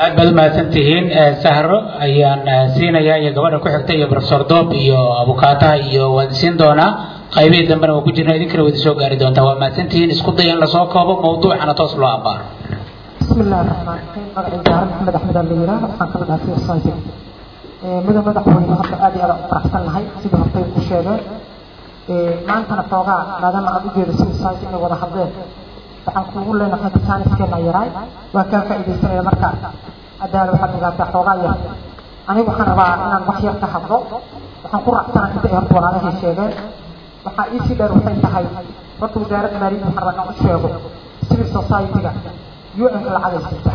aad baad u mahadsan tihiin sahro ayaan siinayaa iyo gabadha ku xigta iyo professor doob iyo abukaataha iyo waan siin doonaa qaybihii dambena waa ku jirna idinkana wadi soo gaari doontaa waa mahadsan tihiin isku daya in lasoo koobo mawduucana toos loo abaaro بسم الله الرحمن الرحيم مدعي جار محمد أحمد الليلة وحان كبد هاتي الصايتين مدى مدى حوين هبدا آدي أدا فرحسن لهاي سيدي هبطي كشيغة ما أنت نفوغا مادام أدو جيدا سيدي الصايتين ودا حضين waxaan kuugu leenahay taaniskeenna yaraay waa kaan faa'iidaysanaya marka adaala waxaad ogaataa xoogaa yar anigu waxaan rabaa inaan wax yar ka hadlo waxaan ku raacsana inta ay horta walaalahay sheegeen waxaa iisii dheer waxay tahay horta wasaaradda maaliyadda waxaan rabaa inaan u sheego civil society-ga un lacagay siita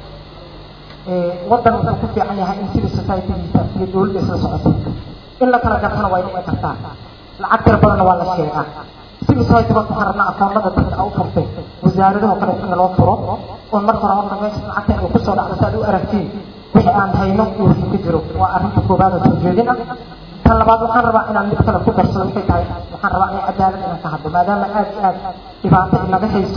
waddan wuxuu ku fiican yahay in civil society-giisa iyo dowladda isla socoto in la kala gartana waa dhici kartaa lacag tira badanna waa la sheegaa civil society baa waxaan rabnaa akoonada dadka u furtay wasaaradaha kale in loo furo oo marka hore horta meesha lacagta ay ku soo dhacdo si aad u aragtiin wixii aan hayno iyo wixii ku jiro waa arrinta koobaad oo soo jeedin ah tan labaad waxaan rabaa inaan mid kale ku darsado waxay tahay waxaan rabaa in cadaalad inaan ka hadlo maadaama aad iyo aad dhibaato inaga hayso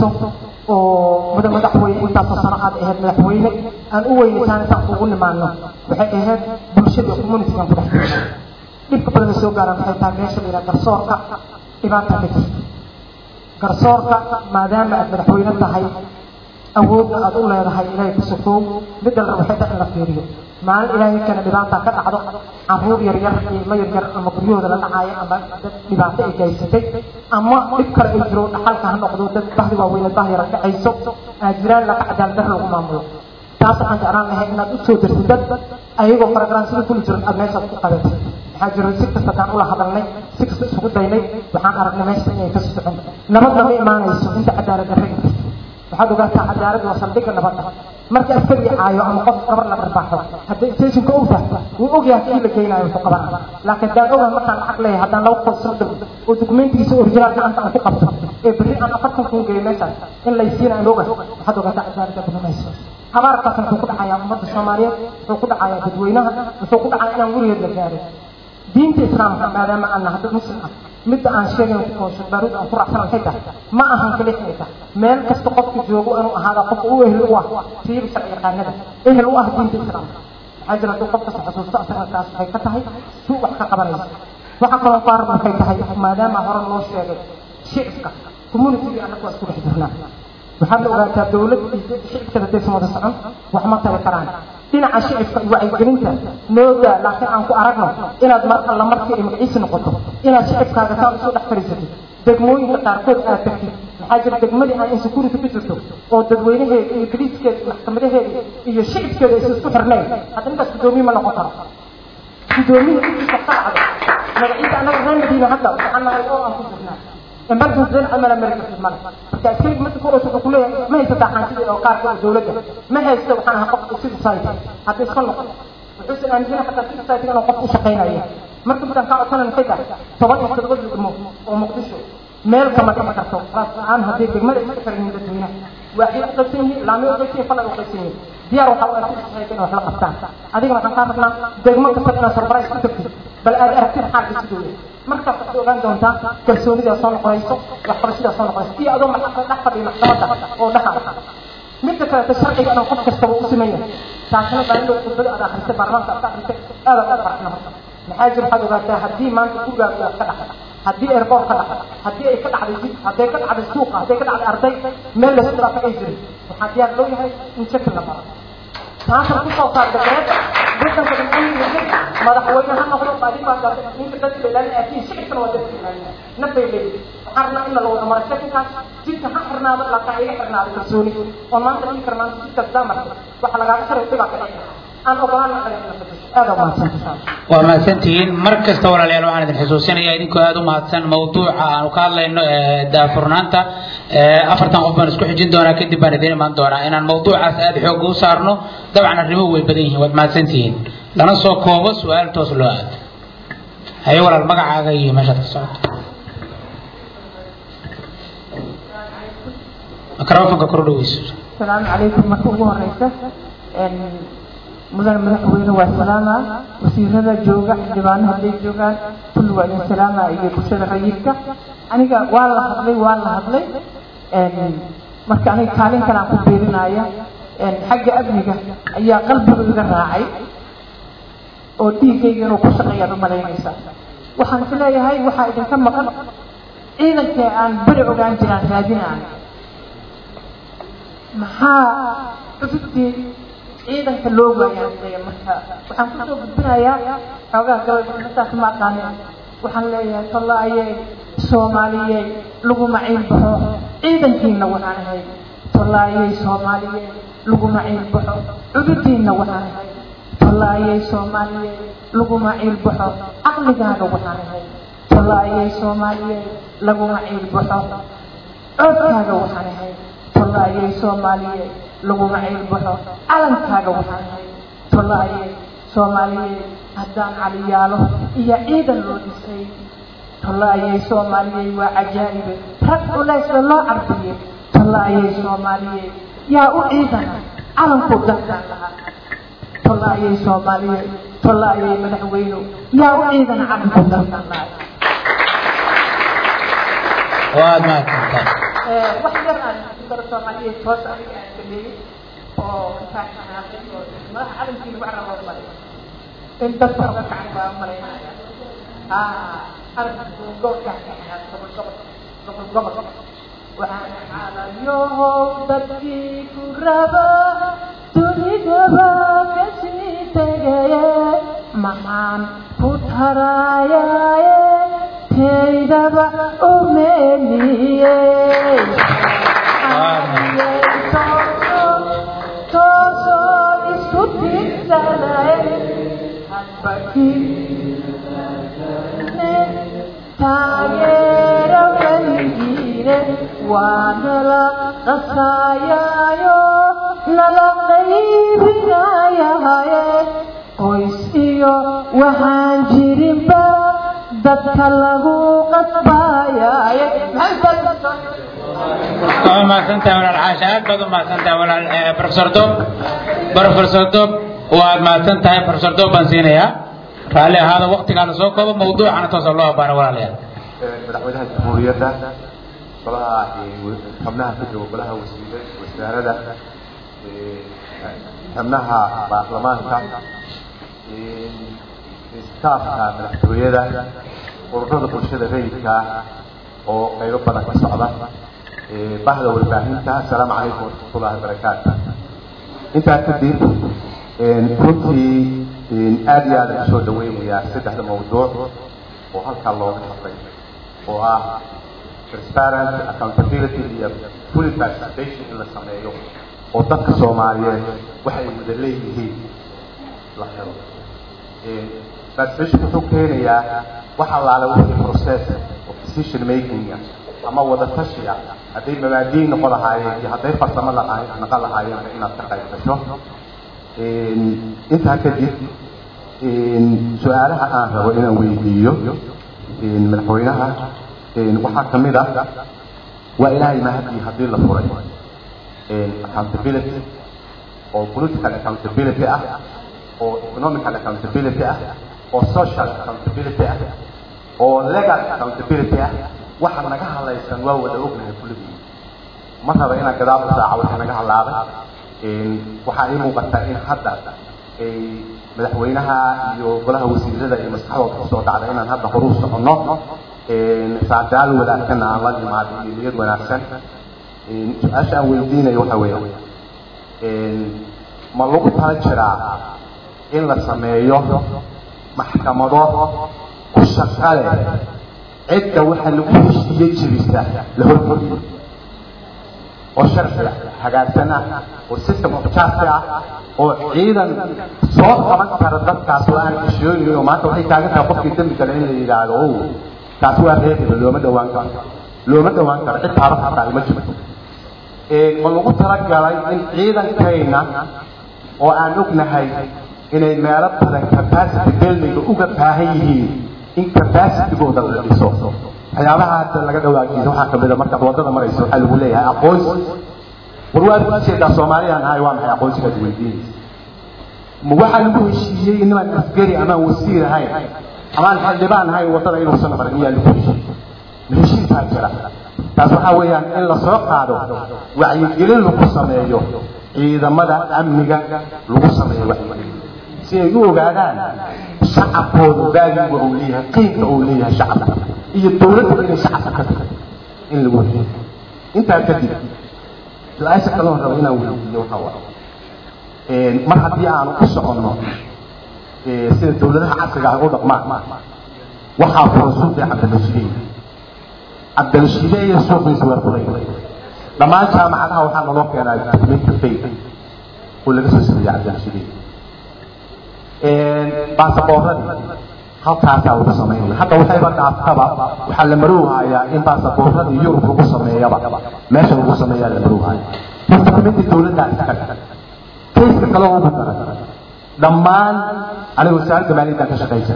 oo mada madaxweyne intaasoo sano aad ahayd madaxweyne aan u weynaytaan intaan kuugu nimaano waxay ahayd bulshada communitigan ku dhex jirta dhibka badan soo gaaraan waxay tahay meesha la yidhaha garsoorka dhibaata ka jirta garsoorka maadaama aad madaxweyne tahay awoodna aad u leedahay ilaahay ku sukoow midda la waxay tahay in la fiiriyo maalin ilaahay kana dhibaata ka dhacdo caruur yar yar ilmo yar yar ama guryahooda la dhacaayo ama dad dhibaato ay gaysatay ama dhib kale ay jiro dhaxalka ha noqdo dad bahdi waaweynad bah yara dhacayso aa jiraan laka cadaalad dar lagu maamulo taas waxaan jeclaan lahay inaad u soo dirtid dad ayagoo faragraan sida kuli jiran aad meeshaad ku qabatid waxaa jira si kasta kaan ula hadalnay si kasta isugu daynay waxaan aragnay meesha inay ka socon nabadna ma imaanayso inta cadaalad darre inta waxaad ogaataa cadaalad waa saldhigga nabadda marka askari caayo ama qof gabar la dharbaaxo hadday stationka ogtahay wuu ogyahay kii la geynayo wuxuu qabanaa laakiin daan ogahay markaan lacag leeyahay haddaan laba qof soo dirgo oo dokumentigiisa original gacanta aan ku qabto ee berri aan afartan kun geeyo meeshaas in laysiina aan ogahay waxaad ogaataa cadaaladda banamayso habaarkaas wuxuu ku dhacayaa ummadda soomaaliyeed wuxuu ku dhacayaa dadweynaha wuxuu ku dhacayaa inaan weligeed la gaarin diinta islaamka maadaama aan nahay dad muslim ah midda aan sheegay oo shaqbaaruud aan ku raacsan waxay tahay ma ahan kaliya inay tahay meel kasta qofka joogo inuu ahaada qof u ehel u ah siiba sharci yaqaanada ehel u ah diinta islaamka waxaa jira hadduu qof kasta xusuusto asagakaas waxay ka tahay suu wax ka qabanaysa waxaa kaloo qaar waxay tahay maadaama hore loo sheegay shicibka communitiga annaga waa isku dhex jirnaa waxaad la ogaataa dawlad iyo shicibka haddaysan wada socon wax ma tari karaan dhinaca shicibka iyo wacyigelinta noodaa laakiin aan ku aragno inaad mar alla markii ay magaciisi noqoto inaad shicibkaaga saan isu dhex fadhiisatid degmooyinka qaarkood aad tagtid maxaa jira degmadii aan insecurity ku jirto oo dadweynaheeda iyo boliiskeeda iyo maxkamadaheeda iyo shicibkeeda aysan isku xirnayn hadda ninkaas guddoomiye ma noqon karo guddoomiye intiisa ka dhacdo magaciisa annaga reer madiina hadda waxaan nahay oo aan ku jirnaa emergency dan camal america mal marka askariga marka ku wuxuu ku leeyahay ma haysataa xaantida oo qaarka oo dawladda ma haysto waxaan ahaa qof civil society hadda iska noqon wuxuu aaminsan xataa civil society inuu qof u shaqaynayo marka midaan kaa codsanan maxay tahay toban iyo toddoba degmo oo muqdisho meel kama dhici karto raas aan haddii degmada iska xiran dadweynaha waxay u qaybsan yihiin laamay u qaybsan yihiin falan u qaybsan yihiin diyaar waxaa u ah civil society in wax la qabtaan adigana waxaan kaa rabnaa degmo kasta inaad surprise ku tagtid bal aad aragtid xaalka sidoo yahay markaas waxaad ogaan doontaa kalsoonidaa soo noqonayso waxqabashadaa soo noqonayso iyo adoo dhex fadhiya maxkamadda oo dhaxa midda kaleta sharciga inaan qof kastaba u siman yahay taasina baanidoo khudbada aad akrisay baarlamaanka aad ka akrisay aad aad farxna marka maxaa jira waxaad ogaataa haddii maanta gurigaaga wax ka dhacay haddii airport ka dhacay haddii ay ka dhacday jid hadday ka dhacday suuqa hadday ka dhacday arday meel laysku dhaafa ay jirin waxaa diyaar loo yahay in shaki la maro taasna kusoo saarta beeda waddanka dhammaantiisa madaxweyne ha noqdo baadi baa gaartay ninka dadka ilaalin aatiin shicibkana waa dadka ilaalin nafay leeyihin waxaan rabnaa in la wada maro shakinkaas jidka ha xirnaado laakiin iga xirnaado kalsooni oo maanta dhigi kara maanta jidkaas daa martay waxa lagaaga sharay dhibaa ka dhici aan ogolaan aada umahadsantahay waa mahadsantihiin mar kasta walaalayaal waxaan idin xusuusinayaa idinkoo aada u mahadsan mawduuca aanu ka hadlayno daafurnaanta afartan qof baan isku xijin doonaa kadib baan idiin imaan doonaa inaan mawduucaas aada xoogga u saarno dabcan arrimuhu way badan yihiin waad mahadsantihiin lana soo koobo su-aal toos loo aado haye walaal magacaaga iyo meeshaad ka socoto microfonka kor dhaweyso السلام عليكم marka ugu horeysa mudan madaxweyne waa salaama wasiirada jooga xildhibaanaha hadday joogaan kulli waa idin salaama iyo bulshada rayidka aniga waa la hadlay waa la hadlay marka aniga kaalin kale aan ku beerinaya xagga amniga ayaa qalbigu iga raacay oo dhiiggayga inuu ku shaqeeyaad umalaynaysa waxaan is leeyahay waxaa idinka maqan ciidankii aan beri ogaan jiraan raadinaan maxaa cusubtii ciidanka loo waayaan leeya marka waxaan kusoo gudbinayaa xoogaa gabay intaas ma aqaanin waxaan leeyahay tollaayey soomaaliyey laguma ciil baxo ciidankiina waxaan ahay tollaayey soomaaliyey laguma ciil baxo cududiinna waxaan ahay tollaayey soomaaliyey laguma ciil baxo caqligaaga waxaan ahay tollaayey soomaaliyey laguma ciil baxo coodkaaga waxaan ahay tollaayey soomaaliyey laguma ciil baxo calankaaga waxaan ahay tollaayey soomaaliyey haddaan caliyaalo iyo ciidan loo dhisay tollaayey soomaaliyey waa cajaa'ibe rag culaysba loo carbiyey tollaayey soomaaliyey yaa u ciidana calankuu dalkaan lahaa tollaayey soomaaliyey tollaayey madaxweynu yaa u ciidana calankuu dalkaan lahaa waad mahadsantahay wax yar aan dara soomaaliyeed hoos aniga aan sameeyey oo intaan xanaaqay oo madaxa calankii lagu caraboo maray in dadka oga kacan baa malaynaya calanku gobolkaan ka xanaaq gobol gobol gobol gobol waxaan calayow dadkii ku raba dunidaba kasii tegaye maxaan ku taraayaye taydaba umeeliyey toosoo isku tirsanaye hadbakii taageero keligiine waa nala qasayaayo nala qaybinayahaye qoys iyo waxaan jirinba dadka lagu qasbayaye waa mahadsantahay walaal caasha aad baad u mahadsantahay walaal professor dob professor dob waad mahadsan tahay professor dob baan siinayaa raalli ahaada waktigaa la soo koobo mawduucana toosa loo abaano walaalayaal madaxweynaha jamhuuriyadda golaha xubnaha ka jooga golaha wasiir wasaarada xubnaha baarlamaanka staafka madaxtooyada ururada bulshada rayidka oo qaybo badan ka socda bahda warbaahinta asalaamu calaykum waraxmatullahi wabarakaatu intaa kadib runtii aad iyo aad usoo dhaweynayaa saddexda mawduuc oo halkaa looga hadlay oo ah transparent accountability iyo fully participation in la sameeyo oo dadka soomaaliyeed waxay wada leeyihiin la helo participation wuxuu keenayaa wax allaale wixii process of decision making ama wada tashiga hadday mabaadii noqon lahaayeen iyo hadday farsamo lahaayeen noqon lahaayeen inaad ka qayb gasho intaa kadib su-aalaha aan rabo inaan weydiiyo madaxweynaha waxaa kamid ah waa ilaahay mahadii haddii la furay accountability oo political accountability ah oo economical accountability ah oo social accountability ah oo legal accountability ah waxa naga hadlaysan waa wada ognahay kulligii ma raba inaan gadaal u saaco waxa naga hadlaabay waxaa ii muuqata in hadda madaxweynaha iyo golaha wasiirada iyo maskaxdooda kusoo dhacda inaan hadda horuu soconno saadaal wanaagsanna aan la imaado iyo niyad wanaagsan su-aasha aan weydiinayo waxa weeye ma lagu tala jiraa in la sameeyo maxkamado ku shaqa leh cidda waxa lagu heshiiye jirisa la hormariyo oo sharciga hagaagsan ah oo system of justice ah oo ciidan soo qaban kara dadkaas oo aan heshiyooyin oo maanta waxay taagan tahay qofkii dembi kale in la yidhaahdo o taas waa reebiba looma dhawaan karo looma dhawaan karo cid taaba xataa ma jirto ma lagu talagalay in ciidankayna oo aan ognahay inay meelo badan capacity buildinga uga baahan yihiin in capacitygooda la dhiso waxyaabaha hadda laga dhawaajiisa waxaa kamid a markaad waddada marayso waxaa lagu leeyahay aqoonsi war waad ujeedaa soomaaliyaan ahay waa maxay aqoonsigaad weydiinaysa ma waxaa lagu heshiiyey inamaan askari amaan wasiir ahayn amaan xildhibaan ahayn waddada inuusan marin iyaa lagu heshiiyey ma heshiisaa jira taas waxaa weeyaan in lasoo qaado wacyigelin lagu sameeyo ciidamada amniga lagu sameeyo wacyigelin si ay u ogaadaan shacabkooda baagiga uu leeyahay qiimka uu leeyahay shacabka iyo dowladda inay shacabka ka tahay in lagu helo intaa kadib su-aasha kaloo rabo inaan weydiiyo waxaa waaye mar haddii aanu ku soconno sida dowladaha casriga ah u dhaqmaan waxaa furan suuqii cabdilashideey cabdilashideeye suuqiisa waa furay dhammaan jaamacadaha waxaa naloo keenaa documenty fake oo laga soo sameeyey cabdilashideey baasaboorradii halkaasaa lagu samaynaya hadda waxayba dhaaftaba waxaa la marowhayaa in baasaboorradii yurub lagu sameeyaba meesha lagu sameeyaa la marowhaya documenty dowladdaa iskaga kayska kaloo ugu daran dhammaan aniga wasaaradda maaliyadda ka shaqaysa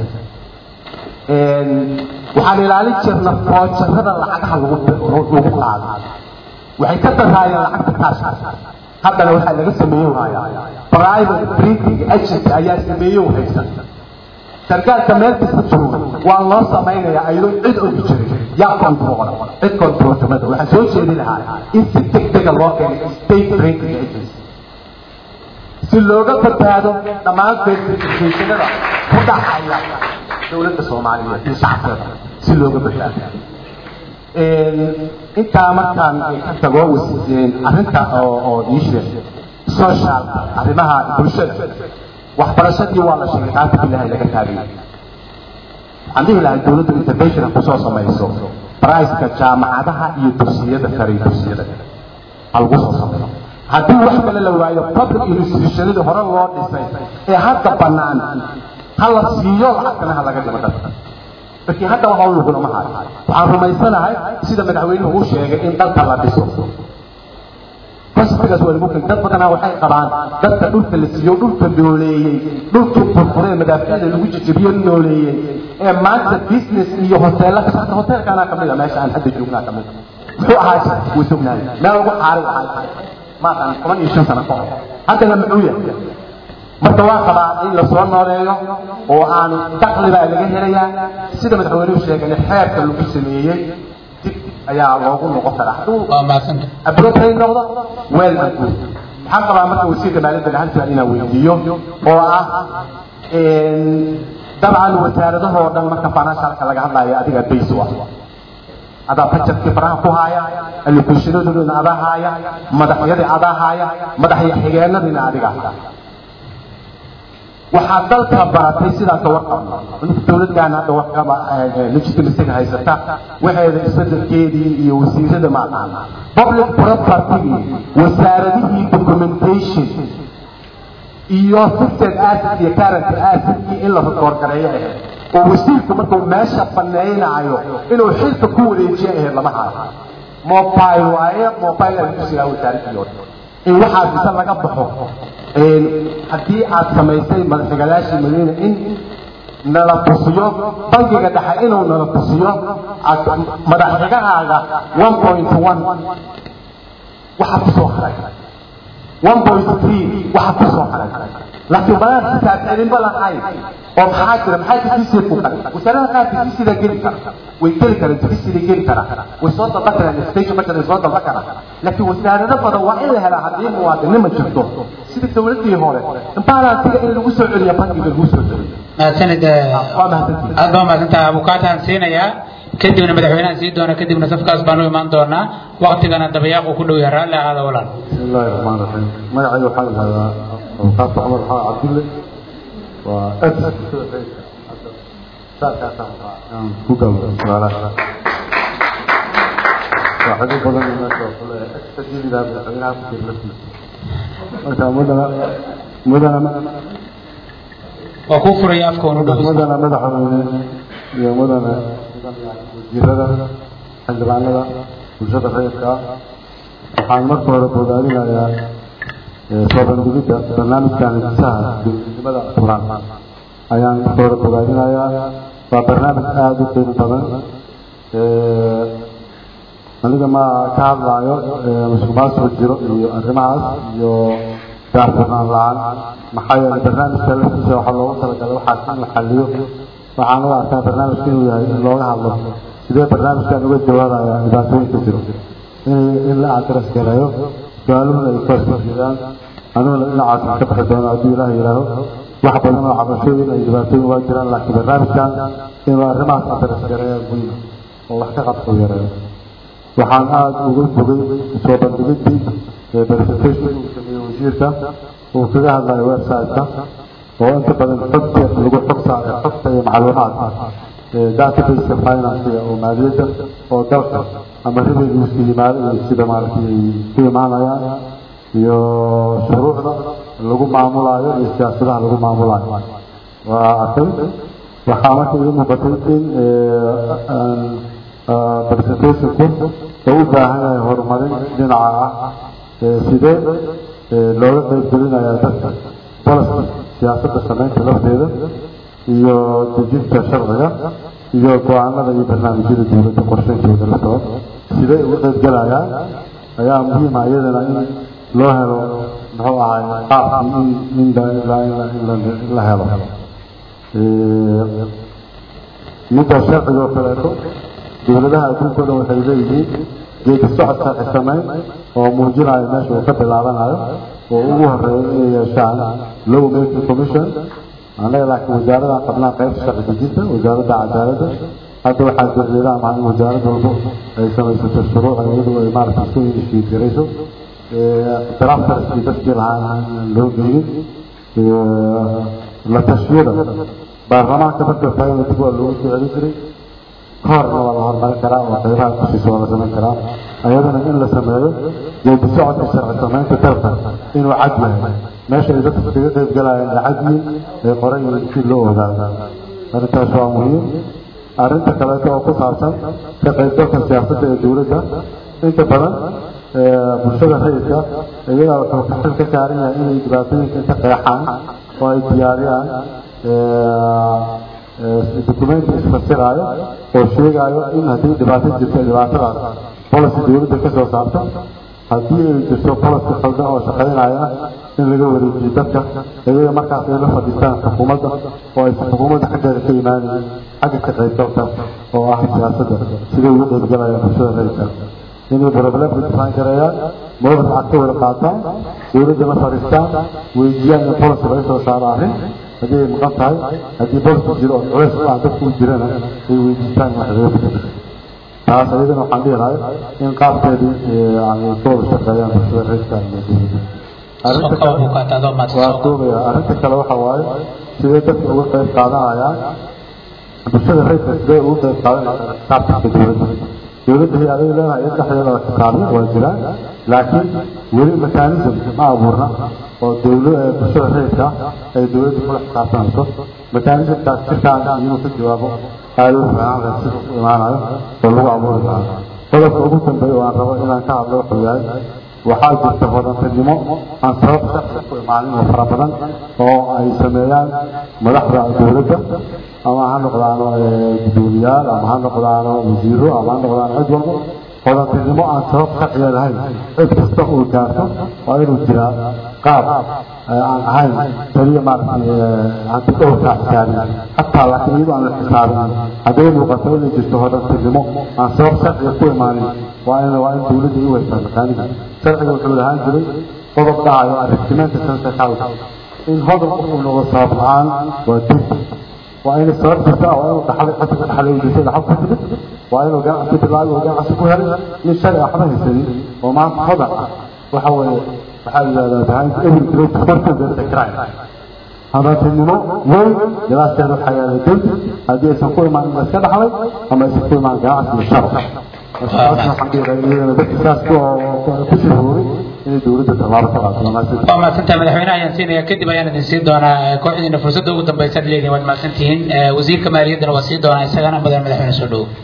waxaan ilaalin jirna foojarrada lacagaha lagu lagu qaado waxay ka daraayeen lacagta kaashka haddana waxaa laga sameeyow hayaa private printing agency ayaa sameeyow haysa sarkaalka meel kasta jooga waa loo samaynayaa ayadoo cid ogi jirin yaa controla cid controltamada waxaan soo jeedi lahaa in si degdega loo keenay state printing agency si looga badbaado dhammaan verificationada ku dhacaya dowladda soomaaliyeed iyo shacabkeeda si looga badbaado intaa markaan ka tago arrinta oo iisheeg social arrimaha bulshada waxbarashadii waa la sheegay qaata bilahay laga taagay waxaan dhihi lahay dowladdu intervention kusoo samayso priceka jaamacadaha iyo dugsiyada sare iyo dugsiyada ha lagu soo sameeyo haddii wax kale la waayo public institutionadii hore loo dhisay ee hadda bannaan ha la siiyo lacagtana ha laga dhimo dadka laakiin hadda waxa u luguna ma hayo waxaan rumaysanahay sida madaxweynuhu uu sheegay in dalka la dhiso conceptgaas waa lagu kay dad badanaa waxay qabaan dadka dhulka la siiyo dhulka nooleeyey dhulkii burburee madaaficda lagu jijibiyo nooleeyey ee maanta business iyo hoteella ka socda hoteelkaanaa kamid a meesha aan hadda joognaa kamid a muxuu ahaa way sognaay meel lagu xaaray ahay maaqan toban iyo shan sano ka hor haddana muxuu yahay marka waa qabaa in la soo nooleeyo oo aan dakli baa laga helayaa sida madaxweynuhu sheegay xeerka lagu sameeyey dib ayaa loogu noqon karaa hadduu waa mahadsanta abrotay noqdo weel and good waxaan qabaa marka wasiirka maaliyadda hal su'aal inaan weydiiyo oo ah dabcan wasaaradahoo dhan marka financialka laga hadlaayo adiga bays u ah adaa bajetkii faraha ku haaya allocationadoodina adaa haaya madaxyadii adaa haaya madaxya xigeenadiina adiga waxaa dalka baratay sidaa ka warqabno ninka dowladdan hadda warqaba legitimacyga haysata waxeeda isbedelkeedii iyo wasiirada maaqaan public propertygii wasaaradihii documentation iyo fixed asset iyo current assetkii in la rekoorgareeyo ahayd oo wasiirku markuu meesha baneynaayo inuu xilka ku wareejiyo ahayd lama haayo mobile waaye mobile aan ku sigaa wasaaradii oo dhan in waxaa bisa laga baxo haddii aad samaysay madaxigalaashii madiina in nala tusiyo bangiga dhexe inuu nala tusiyo madaxxigahaaga one point one waxaa kusoo haray one point three waxaa kusoo haray laakiin balaan xisaab celinba lahayn oo maxaa jira maxaa difisii ku kale wasaarada qaar difisida geli kara way geli karaan difisida geli kara way soo dalban karaan station budget way soo dalban karaan laakiin wasaarado badan waa in la helaa haddii muwaadinima jirto sida dowladii hore balansiga in lagu soo celiyo bangiga lagu soo celiyo mahadsanid waa mahadsantihin aad baa mahadsantaha abukaataan siinayaa kadibna madaxweynahan sii doona kadibna safkaas baan u imaan doonaa waktigana dabayaaqu ku dhow yahay raalli ahaada walaal بسم الله الرحمن الرحيم magacayga waxaa la yidhahdaa awqaaf cumar xaa cabdulle waa aad saakaasaan ku gabo su'aalaha waaxido badan meesha oo kale extajilidaa madaxweynaha ku jira laftiisa marka mudana mudana waa kuu furaya afka unu dhow mudana madaxweyne iyo mudana wasiirada xildhibaanada bulshada rayidka ah waxaan marka hore bogaadinayaa soo bandhigidda barnaamijkan hisaha dowladnimada furan ayaan marka hore bogaadinayaa waa barnaamij aada u qiimo badan aniga ma ka hadlaayo musuqmaasuq jiro iyo arrimahaas iyo daahfurnaan la-aan maxaa yeelay barnaamijka laftiisa waxaa loogu talagalay waxaas in la xaliyo waxaan u arkaa barnaamijka inuu yahay in looga hadlo sidee barnaamijkan uga jawaabaya dhibaatooyinka jiro in in la adres gareeyo su-aaluhuna ay ka soo jeedaan aniguna dhinacaas ka bixi doona hadduu ilaah yidhaaho wax badan oo cabashooyin ay dhibaatooyin waa jiraan laakiin barnaamijkan inuu arrimahaas adres gareeya muhiim oo wax ka qabto yareeyo waxaan aada uga bogay soo bandhigidii presentation uu sameeyey wasiirka uu kaga hadlayo website-ka oo inta badan xogta lagu xog saaray xogta iyo macluumaadka databaseka financiga oo maaliyadda oo dalka ama revenueska yimaado iyo sida maaragtay ku imaanayaan iyo shuruucda lagu maamulaayo iyo siyaasadaha lagu maamulaayo waa arkay waxaa marka ii muuqatay in presentationku oo u baahan yahay horumarin dhinaca ah sidee looga qayb gelinayaa dadka policy siyaasadda samaynta lafteeda iyo dejinta sharciga iyo go-aanada iyo barnaamijyada dowladda qorshayntooda laftooda sidee uga qayb gelayaan ayaa muhiima iyadana in loo helo muxuu ahay qaabkii in in la helo midda sharciga oo kaleeto dowladaha adduunka o dhan waxay leeyihiin geedi socod sharci samayn oo muujinayo meesha uu ka bilaabanayo oo ugu horeeya inay yeeshaan low making commission annaga laakiin wasaaradan qabnaa qaybta sharci dejinta wasaaradda cadaaladda hadda waxaa jeedaa maha in wasaarad walbo ay samaysato shuruuca iyadu ay maaragtay isku inishiid garayso draftarskii dadkii lahaa loo gelin la tashiyada baarlamaanka marka taagana dib waa loogu soo celin jiray kahorna waa la horumarin karaa oo qaybaha kushiisa waa la samayn karaa ayadana in la sameeyo geedi socodka sharci samaynta dalka inuu cad yahay meesha ay dadka kaga qayb galayaan ay cad yihiin ay qoran yihiin si loo ogaado arrintaas waa muhiim arrinta kaleeto oo ku saabsan ka qaybgalka siyaasadda ee dowladda inta badan bulshada rayidka iyagaa wuxuu ka xil ka saaran yahay inay dhibaatooyinka inta qeexaan oo ay diyaariyaan documenti isfasiraayo oo sheegaayo in haddii dhibaato jirto dhibaatadaas policy dowladda ka soo saarta haddii ay jirto policy khaldan oo shaqaynaya in laga wareejiyo dadka iyaga markaas ay la fadhiistaan xukuumadda oo aysan xukuumadda xaggeeda ka imaanin xagga ka qaybgalka oo ah siyaasadda siday ugu qaybgalayaan bulshada rayidka inay problemka difaan gareeyaan mowqif cad ka wada qaataan dowladda la fadhiistaan weydiiyaan in policy laga soo saaro arrin haddii ay maqan tahay haddii policy jiro oo culays u ah dadku u jirana ay weydiistaan wax laga bedelo taas ayadana waxaan dhihi lahay in qaabkeedii yani ka wada shaqeeyaan bulshada rayidka iyo dowladda waa duubaya arrinta kale waxa waaye sidee dadka uga qayb qaadanayaan bulshada rayidka sidee uga qayb qaadanayaan xisaabtanka dowladda dowladda hay-aday leedahay in dhexdeeda la xisaabiyo waa jiraan laakiin weli mekanism ma abuurna oo dowla bulshada rayidka ay dowladda kula xisaabtanayso mekanismkaas jirkaan inuu ka jawaabo aada u fiican leh sida ku imaanayo oo lagu abuuri lahaa qodobka ugu dambeeya oo aan rabo inaan ka hadlo wuxuu yahay waxaa jirta hodantinimo aan sabab shaksi ku imaanin oo fara badan oo ay sameeyaan madaxda dowladda ama ha noqdaano gudoomiyaal ama ha noqdaano wasiiro ama ha noqdaano cid walba hodantinimo aan sabab sharciga lahayn cid kasta uu gaarto waa inuu jiraa qaab aan ahayn keliya maaragtay hanti dhowrkaa xisaabin xataa laakiin iyadoo aan la xisaabin hadday muuqato inay jirto hodantinimo aan sabab sharciga ku imaanin waa in waa in dowladda u weysaa makaaniga sharciga wuxuu lahaan jiray qodob dhacayo arrintimeenta sense house in hodan qofku noqdo sabab la-aan waa dib waa inay sabab jirta waa inuu dhaxlay xadka dhaxlay jirtay dhaxal ku timid waa inuu ganacsi bilaabay oo ganacsi ku helay nin sharci waxba haysanin oo maanta hodan ah waxa weeye waxaa yidhahdaa behind every great fortune there is a crime hodantinimo weyn gadaasheeda waxaa yaala dembi haddii aysan ku imaanin la iska dhaxlay ama aysan ku imaan ganacsi iyo shar waa mahadsantaha madaxweynaha ayaan siinaya kadib ayaan idin siin doonaa kooxdiina fursadda ugu dambaysa ad leedihin waad mahadsantihiin wasiirka maaliyaddana waa sii doonaa isagana mudan madaxweyne soo dhowo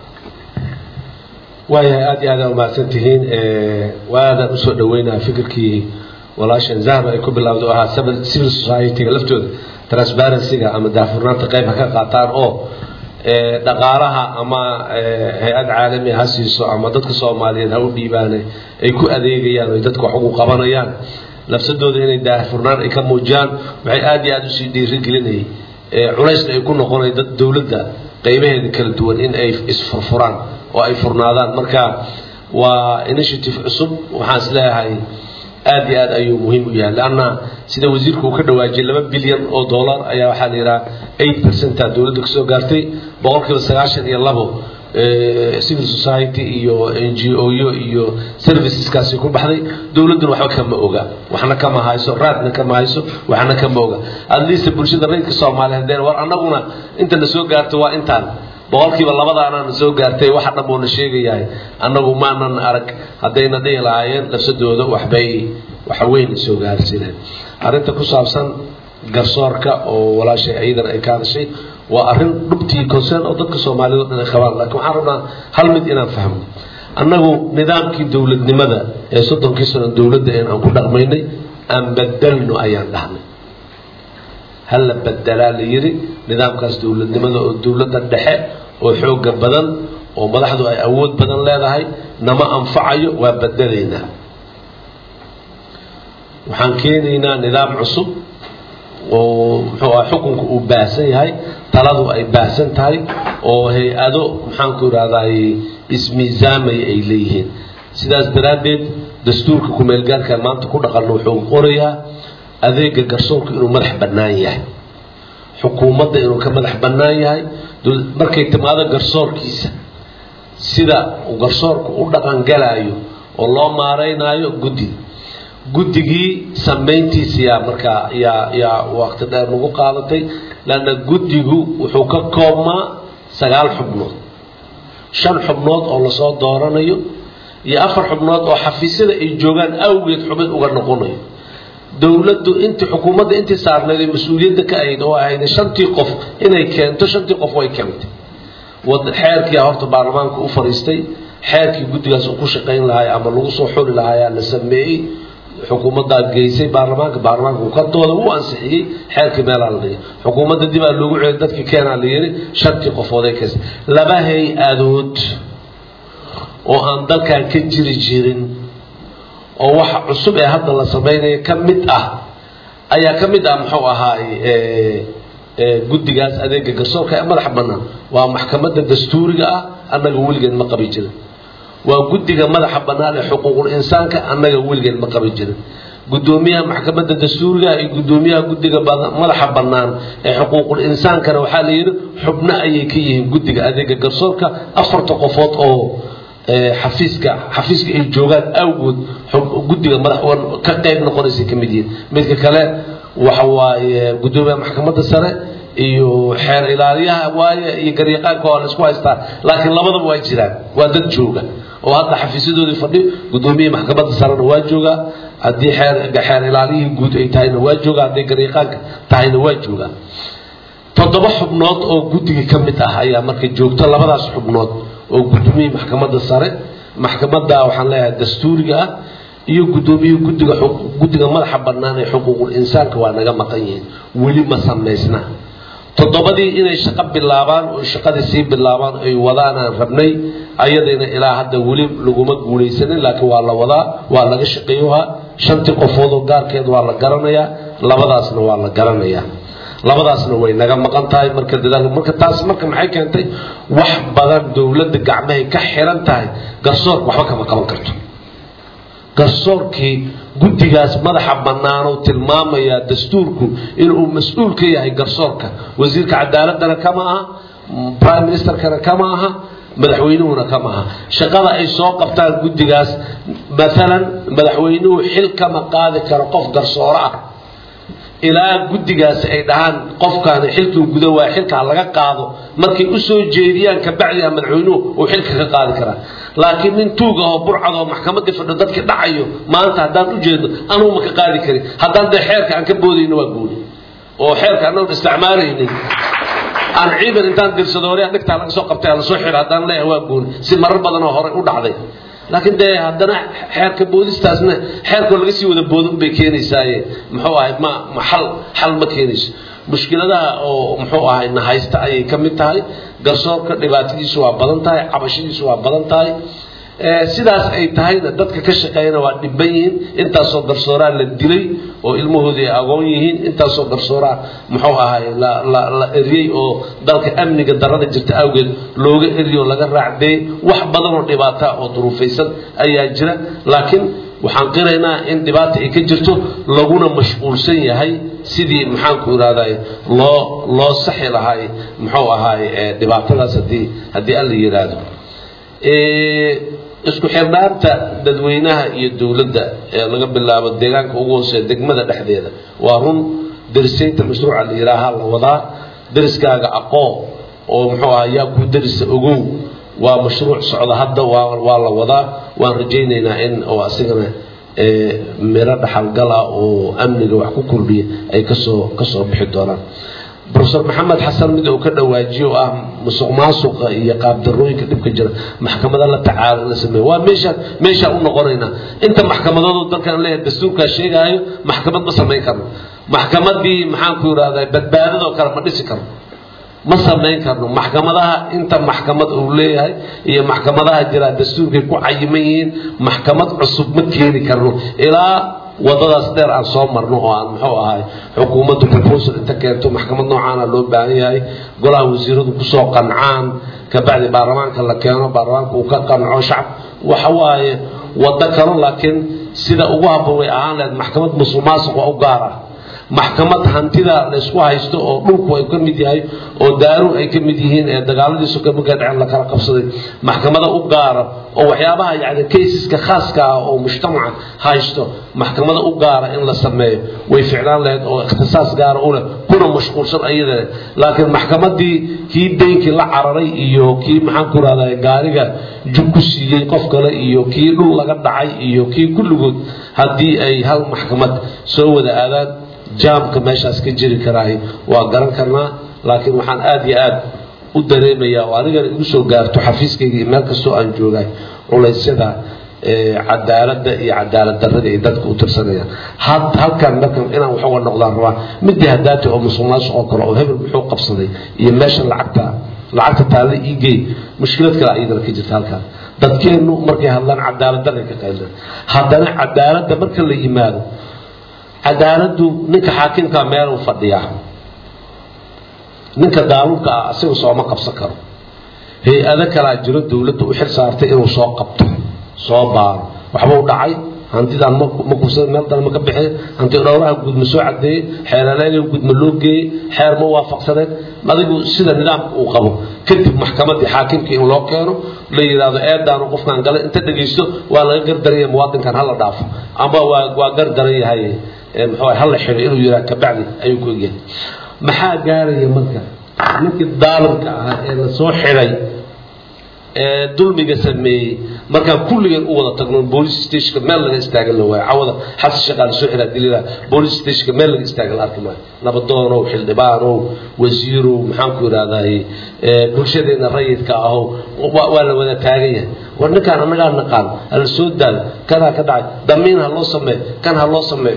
waayahay aad iyo aad aa umahadsan tihiin waadaan usoo dhaweynaa fikirkii walaashan zahra ay ku bilowda oo ahaa civil society-ga laftooda transparency-ga ama daafurnaanta qayb ha ka qaataan oo dhaqaalaha ama hay-ad caalami ha siiso ama dadka soomaaliyeed ha u dhiibaane ay ku adeegayaan o dadka wax ugu qabanayaan lafsadooda inay daahfurnaan ay ka muujiyaan waxay aad iyo aada usii dhiirigelinayay culaysna ay ku noqonay dad dowladda qaybaheeda kala duwan in ay isfurfuraan oo ay furnaadaan marka waa initiative cusub waxaan is leeyahay aad iyo aad ayuu muhiim u yahay leanna sida wasiirku uu ka dhawaajiyey laba bilyan oo dollar ayaa waxaa la yidhaha eight percenta dowladda kasoo gaartay boqolkiiba sagaashan iyo labo civil society iyo n g o yo iyo serviceskaasi ku baxday dowladduna waxba kama oga waxna kama hayso raadna kama hayso waxna kama oga adliista bulshada rayidka soomaaliyeed deen war annaguna inta na soo gaarto waa intaan boqolkiiba labadaanana soo gaartay waxa dhan buuna sheegayahay annagu maanan arag haddayna dhihi lahaayeen lafsadooda waxbay waxa weyn soo gaarsiineen arrinta ku saabsan garsoorka oo walaashay ayadan ay ka hadashay waa arrin dhubtii concern oo dadka soomaaliyed o dhan ay qabaan laakiin waxaan rabnaa hal mid inaan fahmo annagu nidaamkii dowladnimada ee soddonkii sano dowladda een aan ku dhaqmaynay aan bedelno ayaan dhahnay hala bedelaa la yidhi nidaamkaas dowladnimada oo dowladda dhexe oo xooga badan oo madaxdu ay awood badan leedahay nama anfacayo waa bedelaynaa waxaan keenaynaa nidaam cusub oo muxuu ah xukunku uu baahsan yahay taladu ay baahsan tahay oo hay-ado maxaanku idhahdaay ismiisaamaya ay leeyihiin sidaas daraaddeed dastuurka kumeelgaarka maanta ku dhaqanno wuxuu qorayaa adeega garsoorku inuu madax bannaan yahay xukuumadda inuu ka madax bannaan yahay markay timaado garsoorkiisa sida uu garsoorku u dhaqangalaayo oo loo maaraynaayo guddi guddigii samayntiisa yaa markaa yaa yaa waqti dheer nagu qaadatay leanna guddigu wuxuu ka koobmaa sagaal xubnood shan xubnood oo lasoo dooranayo iyo afar xubnood oo xafiisyada ay joogaan awgeed xubin uga noqonayo dowladdu intii xukuumadda intii saarnayd ee mas-uuliyadda ka ahayd oo ahayd shantii qof inay keento shantii qof way keentay xeerkiia horta baarlamaanka u fadhiistay xeerkii guddigaas uu ku shaqayn lahaay ama lagu soo xuli lahaayaa la sameeyey xukuumaddaa geysay baarlamaanka baarlamaanka uu ka dooda u ansixiyey xeerkii meelaa la dhigay xukuumadda dib aa loogu celiyay dadkii keenaa la yidhi shantii qofood ay keensay laba hay-adood oo aan dalkan ka jiri jirin oo waxa cusub ee hadda la samaynayo ka mid ah ayaa ka mid ah muxuu ahaay guddigaas adeega garsoorka ee madaxa bannaan waa maxkamadda dastuuriga ah annaga weligeed ma qabi jirin waa guddiga madaxa bannaan ee xuquuqul insaanka annaga weligeed ma qabi jirin guddoomiyaha maxkamadda dastuuriga iyo guddoomiyaha guddiga madaxa bannaan ee xuquuqul insaankana waxaa la yidhi xubno ayay ka yihiin guddiga adeega garsoorka afarta qofood oo xafiiska xafiiska ay joogaan awgood guddiga madax ka qayb noqonaysa ka mid yihiin midka kale waxa waaye guddoomiyaha maxkamadda sare iyo xeer ilaaliyaha waaye iyo garyaqaanka waa la isku haystaa laakiin labadaba waa jiraan waa dad jooga oo hadda xafiisyadoodii fadhi guddoomiyihii maxkamadda sarena waa joogaa haddii xeer xeer ilaaliyihii guud ay tahayna waa joogaa hadday garyaqaanka tahayna waa joogaa toddoba xubnood oo guddiga ka mid ah ayaa marka joogto labadaas xubnood oo guddoomiyihii maxkamadda sare maxkamadda waxaan leeyahay dastuuriga ah iyo guddoomiyihii guddiga guddiga madaxa bannaan ee xuquuqul insaanka waa naga maqan yihiin weli ma samaysna toddobadii inay shaqo bilaabaan oo shaqadii sii bilaabaan ay wadaanaan rabnay ayadayna ilaa hadda weli laguma guulaysanin laakiin waa la wadaa waa laga shaqeeyohaa shantii qofoodoo gaarkeed waa la garanayaa labadaasna waa la garanayaa labadaasna way naga maqan tahay marka dadaal marka taas marka maxay keentay wax badan dowladda gacmahay ka xiran tahay garsoorka waxba kama qaban karto garsoorkii guddigaas madaxa bannaanuu tilmaamayaa dastuurku inuu mas-uul ka yahay garsoorka wasiirka cadaaladana kama aha prime ministerkana kama aha madaxweynuhuna kama aha shaqada ay soo qabtaan guddigaas maalan madaxweynuhu xil kama qaadi karo qof garsooro ah ilaa guddigaasi ay dhahaan qofkaani xilkii guda waa xilka ha laga qaado markay u soo jeediyaan kabacdiha madaxweynuhu uu xilka ka qaadi karaa laakiin nin tuuga oo burcad oo maxkamadii fadho dadkii dhacayo maanta haddaan u jeedno anugu ma ka qaadi karin haddaan dee xeerka aan ka boodayno waa gooni oo xeerka annagun isticmaalaynin aan ciidan intaan dirsado hore dhigtaa laga soo qabtay lasoo xiro haddaan leeyahay waa gooni si marar badan oo horey u dhacday laakiin dee haddana xeerka boodistaasna xeerkoo laga sii wada boodin bay keenaysaaye muxuu ahay ma ma xal xal ma keenayso mushkiladaha oo muxuu ahay na haysta ayay ka mid tahay garsoorka dhibaatadiisu waa badan tahay cabashadiisu waa badan tahay sidaas ay tahayna dadka ka shaqeeyana waa dhiban yihiin intaasoo garsooraa la dilay oo ilmahoodii ay agoon yihiin intaasoo garsooraa muxuu ahay la la la eriyey oo dalka amniga darada jirta awgeed looga eriyo laga raacdeeyey wax badan oo dhibaata oo duruufaysan ayaa jira laakiin waxaan qiraynaa in dhibaata ay ka jirto laguna mashquulsan yahay sidii maxaanku irahday loo loo saxi lahay muxuu ahaay dhibaatadaas haddii haddii alla yidhaahdo isku xirnaanta dadweynaha iyo dowladda ee laga bilaabo deegaanka ugu hooseeya degmada dhexdeeda waa run darisaynta mashruuca la yidhaaha la wadaa dariskaaga aqoon oo muxuu aha yaa ku darisa ogow waa mashruuc socda hadda waa waa la wadaa waan rajaynaynaa in oo asigana miro dhaxalgala oo amniga wax ku kordhiya ay kasoo kasoo bixi doonaan profesor maxamed xasan mid uu ka dhawaajiyo oo ah musuq maasuqa iyo qaabdarooyinka dhibka jira maxkamada la tacaalo la sameeyo waa meesha meesha u noqonaynaa inta maxkamadoodu dalkan leeyahay dastuurkaa sheegaayo maxkamad ma samayn karno maxkamadii maxaanku yidhahdaa badbaadadoo kale ma dhisi karno ma samayn karno maxkamadaha inta maxkamad uu leeyahay iyo maxkamadaha jira dastuurkay ku cayiman yihiin maxkamad cusub ma keeni karno ilaa wadadaas dheer aan soo marno oo aan muxuu ahay xukuumaddu proposal inta keento maxkamad noocaana loo baahan yahay golaha wasiiradu kusoo qancaan kabacdi baarlamaanka la keeno baarlamaanka uu ka qanco shacab waxa waaye waddo kalo laakiin sida ugu habboon way ahaan lahayd maxkamad musuq maasuq waa u gaar ah maxkamad hantida laysku haysto oo dhulku ay ka mid yahay oo daaru ay ka mid yihiin ee dagaaladiisu ka markaa dhacen la kala qabsaday maxkamada u gaara oo waxyaabaha yacni caseska khaaska ah oo mujtamaca haysto maxkamada u gaara in la sameeyo way ficlaan lahayd oo ikhtisaas gaara u leh kuna mashquulsan ayada leh laakiin maxkamadii kii deynkii la cararay iyo kii maxaan ku rahdaa gaariga jug ku siiyey qof kale iyo kii dhul laga dhacay iyo kii kulligood haddii ay hal maxkamad soo wada aadaan jaamka meeshaas ka jiri karaahi waa garan karnaa laakiin waxaan aada iyo aad u dareemayaa oo anigana igu soo gaarto xafiiskayga iyo meel kastoo aan joogaay culaysyada cadaaladda iyo cadaalad darrada ay dadka u tirsanayaan halkan markan inaan wax uga noqdaan rabaa midii hadaati oo musuq maasuq oo kale oo hebel muxuu qabsaday iyo meesha lacagta lacagta taalle iigey mushkilad kale iyadana ka jirta halkan dadkeennu markay hadlaan cadaalad darray ka qaylan haddana cadaaladda marka la yimaado cadaaladdu ninka xaakimkaa meeluu fadhiyaa ninka daaluunka ah asiga sooma qabsan karo hay-ado kalaa jiro dowladda u xil saartay inuu soo qabto soo baaro waxba u dhacay hantidaan ma kubsada meel dale ma ka bixin hanti dhowraha guud ma soo cadeeyey xeeraleega guud ma loo geeyey xeer ma waafaqsaneen adigu sida nidaamka uu qabo kadib maxkamadii xaakimkii in loo keeno la yidhaahdo eedaanu qofkaan galay inta dhegaysto waa laga gardaraya muwaadinkan hala dhaafo ama waa waa gardaran yahay muxuu hala xiro inuu yidhaha kabacdi ayuu ku egyahay maxaa gaaraya marka ninkii daalimka ahaa ee la soo xiray ee dulmiga sameeyey markaan kulligeen u wada tagno boolice stationka meel laga istaagan la waayo cawada xasan shaqaa la soo xiraa dilila boolice stationka meel laga istaagan la arki maayo nabadoonow xildhibaanow wasiirow maxaan ku idhahdaay bulshadeena rayidka ahow waa la wada taagan yahay war ninkaan annagaa naqaan hala soo daalo kanaa ka dhacay damiin ha loo sameeyo kan ha loo sameeyo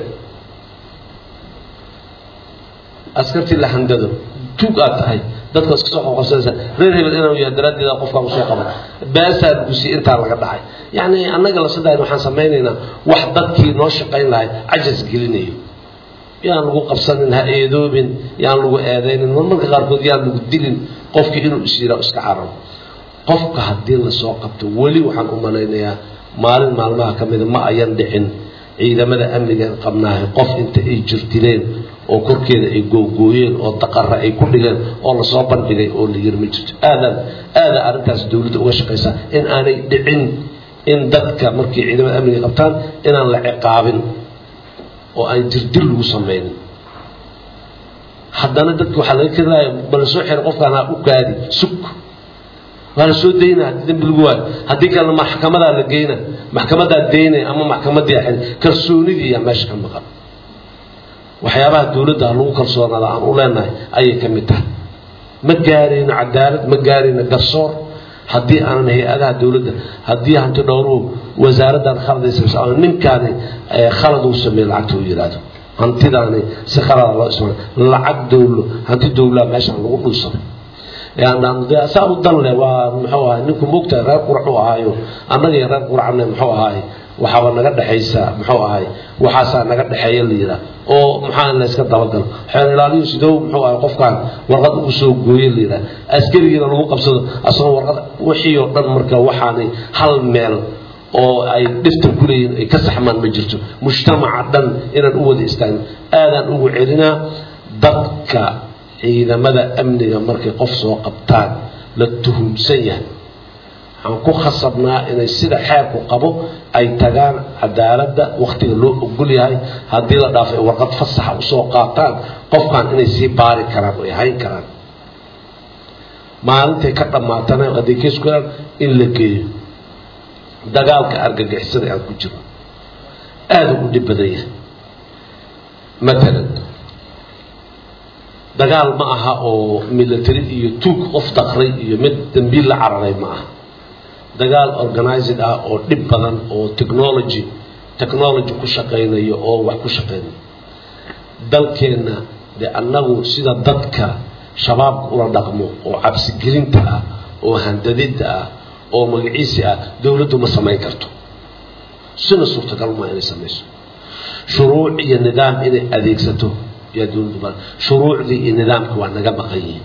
askartii la handado tuug aad tahay dadka iska soo qoqosanaysa reer hebel inuu yahay daraaddeeda qofkaan usoo qaban baasaa gusi intaa laga dhacay yacni annaga la sidayn waxaan samaynaynaa wax dadkii noo shaqayn lahay cajas gelinayo yaan lagu qabsanin ha eedoobin yaan lagu eedaynin marmarka qaarkood yaan lagu dilin qofkii inuu isyiraa iska cararo qofka haddii lasoo qabto weli waxaan u malaynayaa maalin maalmaha ka mida ma ayan dhicin ciidamada amniga qabnaahay qof inta ay jirtireen oo korkeeda ay googooyeen oo daqara ay ku dhigeen oo lasoo bandhigay oo la yiri ma jirto aadan aada arrintaas dowladda uga shaqaysaa in aanay dhicin in dadka markay ciidamada amniga qabtaan inaan la ciqaabin oo aan jirdil lagu samaynin haddana dadka waxaa laga keenaya ma la soo xiray qofkaan ha u kaadi sug waa la soo dayna haddii dambi lagu waayo haddii kalena maxkamadaa la geyna maxkamadaa daynaya ama maxkamadii xil kalsoonidii yaa meesha ka maqan waxyaabaha dowladda lagu kalsoonaada aan u leenahay ayay ka mid tahay ma gaarayno cadaalad ma gaarayno garsoor haddii aanan hay-adaha dowladda haddii hanti dhowruhu wasaaraddan khaladaysa ama ninkaani khalad uu sameeye lacagta uu yidhaahdo hantidaani si khalada loo ismaal lacag dowlo hanti dowlaa meeshaan lagu dhulsaday saa u dan leh waa muxuu ahay ninku moogtahay reer qurac u ahaayo annagii reer quracne muxuu ahay waxaaba naga dhexaysa muxuu ahay waxaasaa naga dhexeeya la yidhaah oo maxaa in layska dabagalo xeer ilaaliyu sidow muxuu ahay qofkaan warqad ugu soo gooye la yidhaah askarigiina lagu qabsado asagoo warqad wixii oo dhan marka waxaanay hal meel oo ay dhifta ku leeyihin ay ka saxmaan ma jirto mujtamaca dhan inaan u wada istaagno aadaan ugu celinaa dadka ciidamada amniga markay qof soo qabtaan la tuhumsan yahay waxaan ku khasabnaa inay sida xeerku qabo ay tagaan cadaaladda wakhtiga loo ogol yahay haddii la dhaafay warqad fasaxa usoo qaataan qofkan inay sii baari karaan oo ay hayn karaan maalintay ka dhammaatana hadday kees ku helaan in la geeyo dagaalka argagixisada aan ku jiro aada ugu dhib badan yahay matalan dagaal ma aha oo military iyo tuug qof daqray iyo mid dambiil la cararay ma aha dagaal organized ah oo dhib badan oo technology technology ku shaqaynayo oo wax ku shaqaynayo dalkeenna dee annagu sida dadka shabaabka ula dhaqmo oo cabsigelinta ah oo handadidda ah oo magaciisi ah dowladdu ma samayn karto sina suurtagal maa inay samayso shuruuc iyo nidaam inay adeegsato yaa dowladdu ba shuruucdii iyo nidaamka waa naga maqan yihiin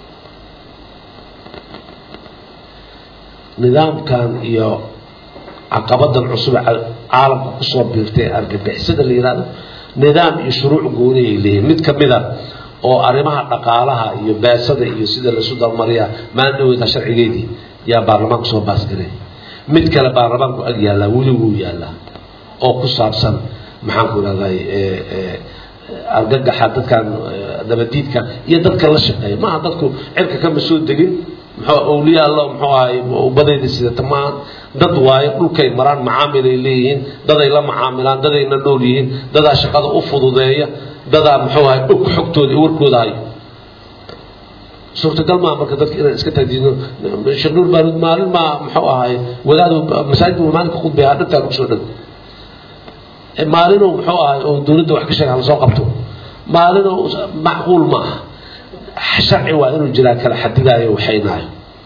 nidaamkan iyo caqabadan cusub caalamka kusoo biirtay ee argagixisada la yihahdo nidaam iyo shuruuc gooni ay leeyihin mid ka mid a oo arrimaha dhaqaalaha iyo beesada iyo sida laisu dalmariyaa maalin dhaweyta sharcigeedii yaa baarlamaanku soo baasgaray mid kale baarlamaanku ag yaallaa weli wuu yaallaa oo ku saabsan maxaanku irahday argagaxa dadkan nabadiidka iyo dadka la shaqeeya maaha dadku cirka kama soo degin muxuu awliya allo muxuu ahay ubadayda sidata maaha dad waayo dhulkay maraan macaamil ay leeyihiin daday la macaamilaan dadayna nool yihiin dadaa shaqada u fududeeya dadaa muxuu ahay og xogtooda iyo warkooda hayo suurtagal maa marka dadka inaan iska taadiino sheekh nuur baaruud maalin maa muxuu ahay wadaadu masaajidka maalinka khudbeeyaa dhantaan kusoo dhan maalinuu muxuu ahay oo dowladda wax ka sheega lasoo qabto maalinuu macquul ma aha sharci waa inuu jiraa kala xadidaayo waxaynaayo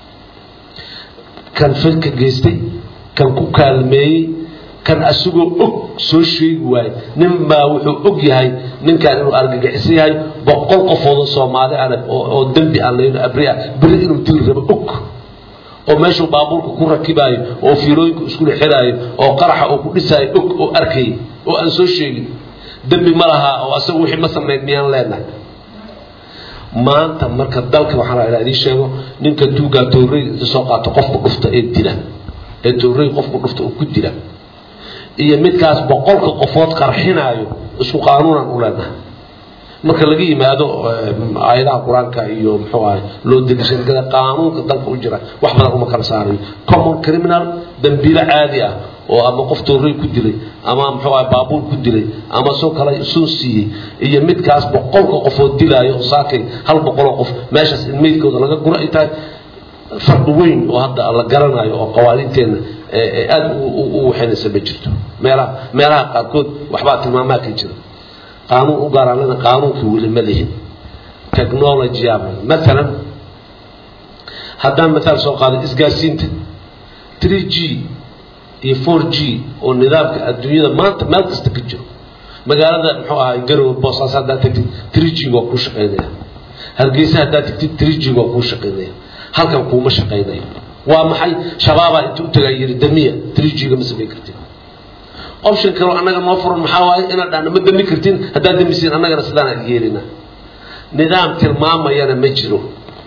kan firka geystay kan ku kaalmeeyey kan asagoo og soo sheegi waayo nin baa wuxuu og yahay ninkan inuu argagixisan yahay boqol qofoodoo soomaali ana oo dembi aan layn abri ah beri inuu dili rabo og oo meeshuu baabuurka ku rakibaayo oo fiilooyinka iskula xiraayo oo qaraxa uu ku dhisaayo og oo arkayay oo aan soo sheegin dembi ma lahaa oo asaga wixii ma samayn miyaan leenahay maanta marka dalka waxaa la idiin sheego ninka tuugaa toorey inta soo qaato qofku dhufta ee dila ee toorey qofku dhufta uu ku dila iyo midkaas boqolka qofood qarxinaayo isku qaanuunan u leenahay marka laga yimaado aayadaha qur-aanka iyo muxuu ahay loo degishada qaanuunka dalka u jira wax badan uma kala saarayo common criminal dambiilo caadi ah oo ama qof toorey ku dilay ama muxuu ahay baabuur ku dilay ama soo kale soo siiyey iyo midkaas boqolka qofood dilaayo oo saakay hal boqoloo qof meeshaas in meydkooda laga guro ay tahay farqi weyn oo hadda la garanayo oo qawaaniinteenna aada u waxaynaysa ma jirto meelaha meelaha qaarkood waxbaa tilmaamaa ka jira qaanuun u gaaraalana qaanuunkii weli ma lihin technologya maalan haddaan mataal soo qaado isgaarsiinta 3g iyo 4g oo nidaamka adduunyada maanta meel kasta ka jiro magaalada muxuu ahay garowe boosaas haddaad tagtid 3g waa kuu shaqaynaya hargeysa haddaad tagtid 3g waa kuu shaqaynaya halkan kuuma shaqaynayo waa maxay shabaabaa inta u tagaa yidhi damiya 3g-ga ma samayn kartid option kaloo annaga noo furan maxaa waaye inaad dhahno ma dami kartin haddaad damisiin annagana sidaan aan yeelina nidaam tilmaamayana ma jiro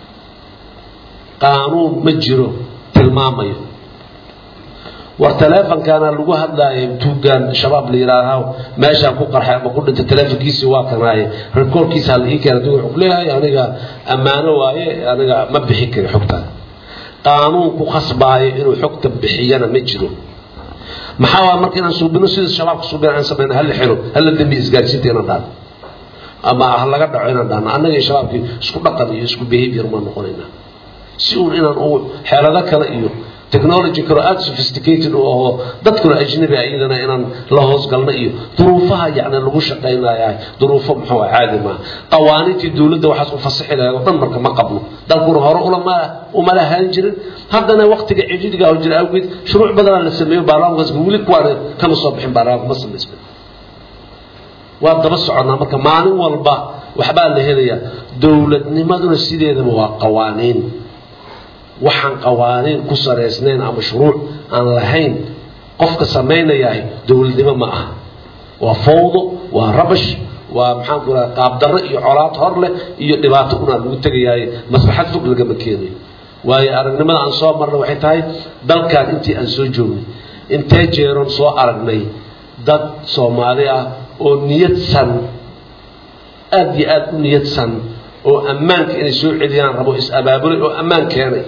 qaanuun ma jiro tilmaamayo war taleefonkaana lagu hadlaayo tuugaan shabaab la yidhaahaa meeshaan ku qarxay ama ku dhintay taleefonkiisii waa kanaaye rekoorkiisa hala ii keena duu wuxuu leeyahay aniga ammaano waaye aniga ma bixi kari xogtaan qaanuun ku khasbaayo inuu xogta bixiyana ma jiro maxaa waa marka inaan suubino sida shabaabka suubina aan samayno hala xiro hala dambi isgaarsiinta inaan dhahno ama ha laga dhaco inaan dhahno annaga iyo shabaabkii isku dhaqan iyo isku behavior maan noqonaynaa si uun inaan u xeelado kale iyo technology kale aada sophisticated u ahoo dadkuna ajnabi ah iyadana inaan la hoosgalno iyo duruufaha yacni lagu shaqaynayaa duruufo muxuu ah caadi maaha qawaaniintii dowladda waxaas u fasaxi lahayd oo dhan marka ma qabno dalkuna hore ulama uma lahaan jirin haddana waktiga cijidiga oo jira awgeed shuruuc badanaa la sameeyo baarlamaankaas weli kuwaana kama soo bixin baarlamaanka ma samaysmin waa daba soconnaa marka maalin walba waxbaa la helayaa dowladnimaduna sideedaba waa qawaaniin waxaan qawaaniin ku saraysnayn ama shuruuc aan lahayn qofka samaynayahay dowladnimo ma aha waa fawdo waa rabash waa maxaan ku raha qaabdarro iyo colaad hor leh iyo dhibaato unaa lagu tegayaaye maslaxad fog lagama keenayo waayo aragnimada aan soo marna waxay tahay dalkan intii aan soo joognay intee jeeroon soo aragnay dad soomaali ah oo niyadsan aada iyo aada u niyadsan oo ammaanka inay soo celiyaan rabo is-abaabulay oo ammaan keenay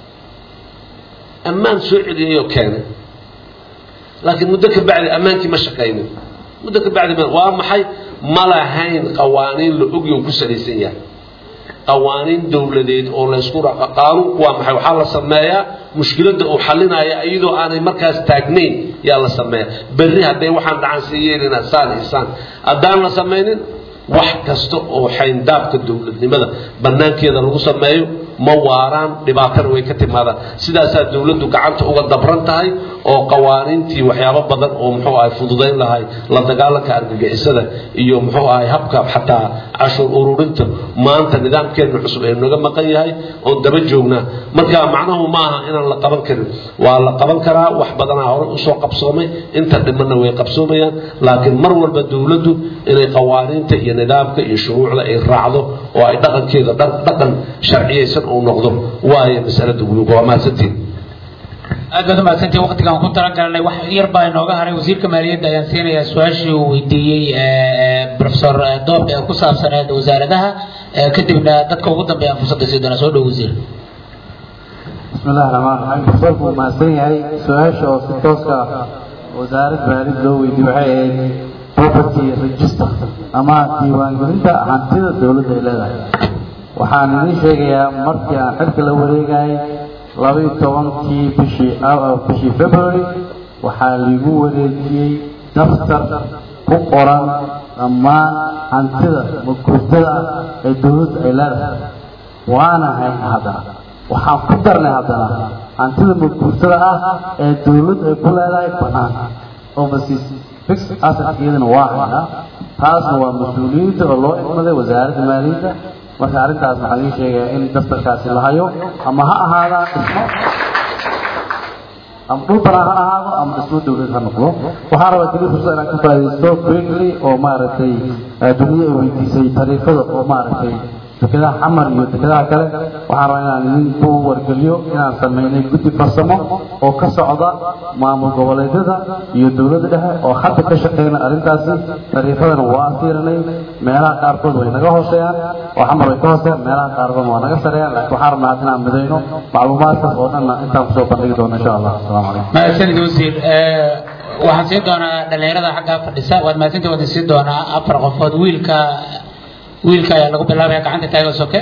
ammaan soo celiyay oo keenay laakiin muddo ka bacdi ammaankii ma shaqaynin muddo ka bacdi waa maxay ma lahayn qawaaniin la ogyo ku salaysan yahay qawaaniin dowladeed oo laysku raqa qaanuunku waa maxay waxaa la sameeyaa mushkiladda uu xalinaya iyadoo aanay markaas taagnayn yaa la sameeya berri hadday waxaan dhacan sii yeelina saan iyo saan haddaan la samaynin wax kasta oo xayndaabka dowladnimada banaankeeda lagu sameeyo ma waaraan dhibaatana way ka timaadaan sidaasaa dowladdu gacanta uga dabran tahay oo qawaaniintii waxyaabo badan oo muxuu ahay fududayn lahay la dagaalanka argagixisada iyo muxuu ahay habka xataa cashuur ururinta maanta nidaamkeenna cusub ee naga maqan yahay oon daba joognaa marka macnahu ma aha inaan la qaban karin waa la qaban karaa wax badanaa hore usoo qabsoomay inta dhimanna way qabsoomayaan laakiin mar walba dowladdu inay qawaaniinta iyo nidaamka iyo shuruucda ay raacdo oo ay dhaqankeeda dhaqan sharciyaysan uu noqdo waayo masalada guluga waa mahadsantiin aad baad umahadsantii waqtigaan ku talagalnay wax yar baa inooga haray wasiirka maaliyadda ayaan siinayaa su-aashii uu weydiiyey profesor doob ee ku saabsaneed wasaaradaha kadibna dadka ugu dambeeya aan fursadda sii doonaa soo dhow wasiir بسم الله الرحمن الرحيم profesorku wuu mahadsan yahay su-aasha oo si tooska wasaaradda maaliyadda loo weydiiyey waxay ahayd property register ama diiwaangelinta hantida dowladda ay leedahay waxaan idiin sheegayaa markii aan xilka la wareegayay labaiyo tobankii bishii bishii february waxaa liigu wareejiyey daftar ku qoran dhammaan hantida maguurtada ah ee dowladda ay leedahay waana hayn haddana waxaan ku darnay haddana hantida maguurtada ah ee dowladda ay ku leedahay banaan overseas fixed assetkeedana waa haynaa taasna waa mas-uuliyiinta oo loo idmaday wasaaradda maaliyadda marka arrintaas waxaan idiin sheegayaa in daftarkaasi la hayo ama ha ahaadaan dhismo ama dhul banaan ha ahaado ama dhismo dowlad ha noqdo waxaan rabaa keliya fursad inaan ka faaidaysto quickly oo maaragtay duniya ay weydiisay tariifada oo maaragtay dekedaha xamar iyo dekedaha kale waxaan rabaa inaan idinku wargeliyo inaan sameynay guddi farsamo oo ka socda maamul goboleedyada iyo dowladda dhexe oo hadda ka shaqeyna arrintaasi tariifadana waa fiirinay meelaha qaarkood way naga hooseeyaan oo xamar way ka hooseeyaan meelaha qaarkood waa naga sareeyaan laakiin waxaan rabnaa hadda inaan midayno macluumaadkaas oo dhanna intaan kusoo bandhigi doono insha allah asalaamu calaykum mahadsanid wasiir waxaan siin doonaa dhalinyarada xaggaa fadhisa waad mahadsantii waan siin doonaa afar qofood wiilka wiilka ayaa lagu bilaabaya gacanta taaga soke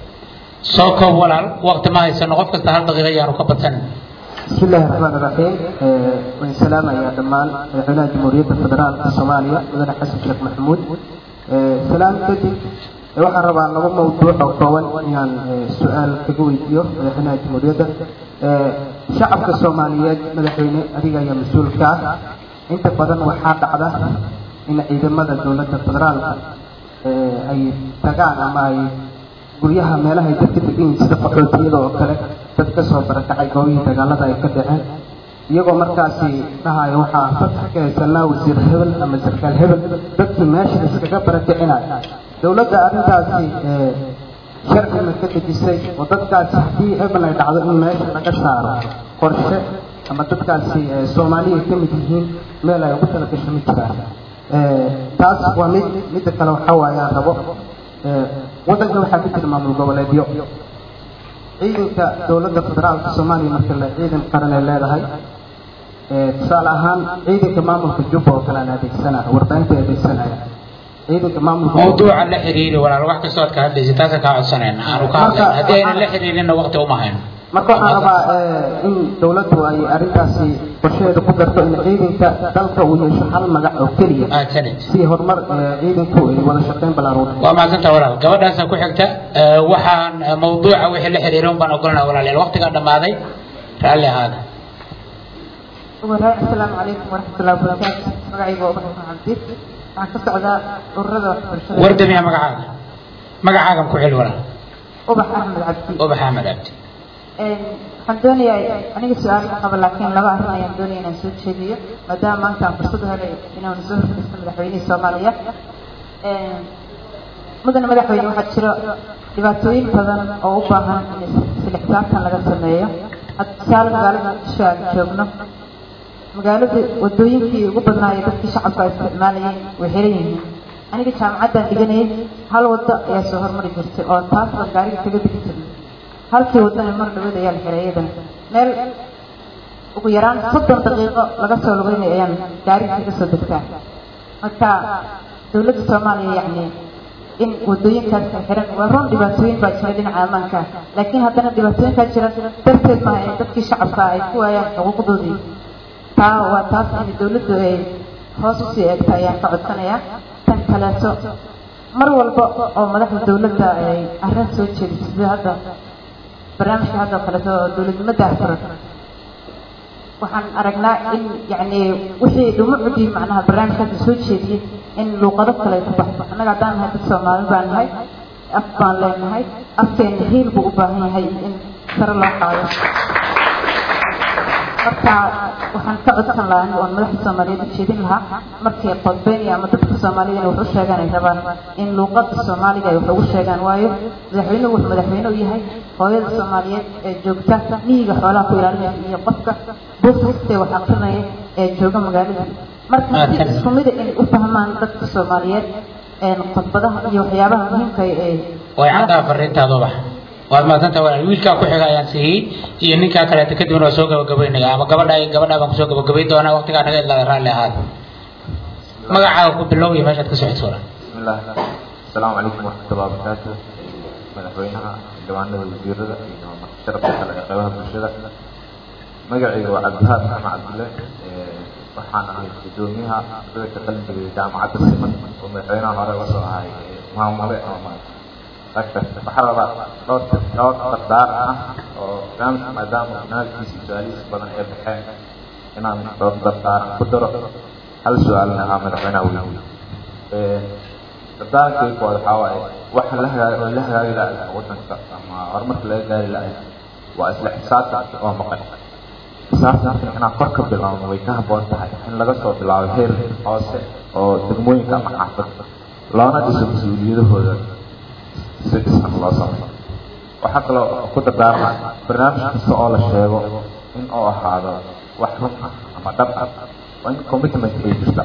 soo koob walaal waqti ma haysano qof kasta hal daqiiqa ayaanu ka badsanin بسم الله الرحمن الرحيم والسلام يا دمان مدحونا جمهورية الفدرال الصومالية مدن حسن شيخ محمود سلام كدب waxaan rabaa laba mawduuc oo kooban inaan su-aal kaga weydiiyo madaxweynaha jamhuuriyadda shacabka soomaaliyeed madaxweyne adiga ayaa mas-uulka ah inta badan waxaa dhacda in ciidamada dowladda federaalka ay tagaan ama ay guryaha meelaha ay dadka degan yihiin sida qaxootiyada oo kale dad ka soo barakacay goobihii dagaalada ay ka dhaceen iyagoo markaasi dhahaya waxaa fasax ka haysanaa wasiir hebel ama sarkaal hebel dadkii meesha iskaga barakicinayo dowladda arrintaasi sharci ma ka dejisay oo dadkaasi haddii hebel ay dhacdo in meesha laga saaro qorshe ama dadkaasi soomaaliya ka mid yihiin meel ay ugu talagasho ma jiraan taas waa mid midda kale waxaa waaye aan rabo waddanka waxaa ka jira maamul goboleedyo ciidanka dowladda federaalka soomaaliya marka la ciidan qaran ay leedahay tusaale ahaan ciidanka maamulka jubba oo kale aan adeegsanaya warbaahinta adeegsanaya ciidanka maamulka mawduuca la xiriiri walaal wax kastoo aad ka hadlaysa taasa kaa codsanayna aanu ka hadlayna haddii aynan la xiriirinna waqti uma hayno marka waxaan rabaa in dowladdu ay arrintaasi qorsheeda ku darto in ciidanka dalka uu yeesho hal magac oo keliya mahadsanid si horumar ciidanku ay wada shaqeyn ballaaran waa mahadsantaa walaal gabadhaasa ku xigta waxaan mawduuca wixii la xiriiray un baan ogolanaa walaalayaal waqtigaa dhammaaday raalli ahaada asalaamu calaykum waraxmatullahi wabarakaatu magacayga ubax cabdi waxaan ka socdaa ururada waxbarashada wardamiya magacaaga magacaagan ku xil walaal ubax axmed cabdi ubax axmed cabdi waxaan doonayaa aniga su-aal ma qabo laakiin laba arrin ayaan doonaya inaan soo jeediyo maadaama maanta aan fursad u helay inaan soo horfaristo madaxweynihii soomaaliya mudane madaxweyne waxaa jiro dhibaatooyin badan oo u baahan in isla xisaabtan laga sameeyo hadda tusaale magaalada muqdisho aan joogno magaalada wadooyinkii ugu badnaa ee dadkii shacabka ay isticmaalayeen way xiran yihiin aniga jaamacaddaan dhiganayay hal waddo ayaa soo hormari jirtay oo taas baan gaariga kaga degi jirnay halkii waddana mar dhaweed ayaa la xiray iyadana meel ugu yaraan soddon daqiiqo laga soo lugeynay ayaan gaariga kaga soo degtaa marka dowladda soomaaliya yacni in wadooyinkaas ay xiran waa run dhibaatooyin baa jira dhinaca ammaanka laakiin haddana dhibaatooyinkaa jira darteed maaha in dadkii shacabka ay ku waayaan xuquuqdoodii taa waa taas in dowladdu ay hoos usii eegta ayaan ka codsanayaa tan kaleeto mar walba oo madaxda dowladda ay arrin soo jeediso sida hadda barnaamijka hadda kaleeto oo dowladnimada furan waxaan aragnaa in yacni wixii dhumucdii macnaha barnaamijkaasi soo jeediyey in luuqado kale ay ku baxdo annaga haddaan nahay dad soomaali baan nahay af baan leenahay afkeena hiil buu u baahan yahay in sare loo qaado marka waxaan ka codsan lahaa aniga oon madaxda soomaaliyeed u jeedin lahaa markay qodbeynaya ama dadka soomaalida inay wax u sheegaan ay rabaan in luuqada soomaaliga ay wax ugu sheegaan waayo madaxweynuhu wuxuu madaxweyne u yahay hooyada soomaaliyeed ee joogta miyiga xoolaha ku ilaalinaysa iyo qofka buufistee wax aqrinaya ee jooga magaalada marka si isku mida inay u fahmaan dadka soomaaliyeed khudbadaha iyo waxyaabaha muhiimka ee way caddaa fariintaaduba waad mahadsanta walaal wiilkaa ku xiga ayaan siiyey iyo ninkaa kaleeta kadibna waa soo gabagabaynaya ama gabadha gabadha baan kusoo gabagabayn doonaa waqtigaa naga idlaada raalli ahaada magacaaga ku bilow iyo meeshaad ka socoto walaal بسم الله السلام عليكم ورحمة الله وبركاته مدحوينها جوانب الوزيرة شرف kale ee qaybaha bulshada magacayga waa cabdihaad maxamed cabdille waxaan ahay gudoomiyaha ardayda ka qalin jabiyay jaamacadda siman oo madaxweynaha hore la soo ahay maamule ama waxaa rabaa dhowr dhowr dardaar ah oo barnaamijka maadaama barnaamijkiisa su-aalihiisa badan ee baxeen inaan dhowr dardaaran ku daro hal su-aalna ah madaxweynaha weydiiyo dardaarankeeku waxaa waaye waxa la hagaag oo la hagaagi lahay wadanka ama horumarka laga gaari lahay waa isla xisaabtanka oo maqan xisaabtanka inaan kor ka bilaabno way ka habboon tahay in laga soo bilaabo heer hoose oo degmooyinka ama xaafadda loona dhiso mas-uuliyadahooda si dhisan loo samay waxaa kaloo ku dardaarma barnaamij kasta oo la sheego in uu ahaado wax run ah ama dhab ah waa in commitment ay jirta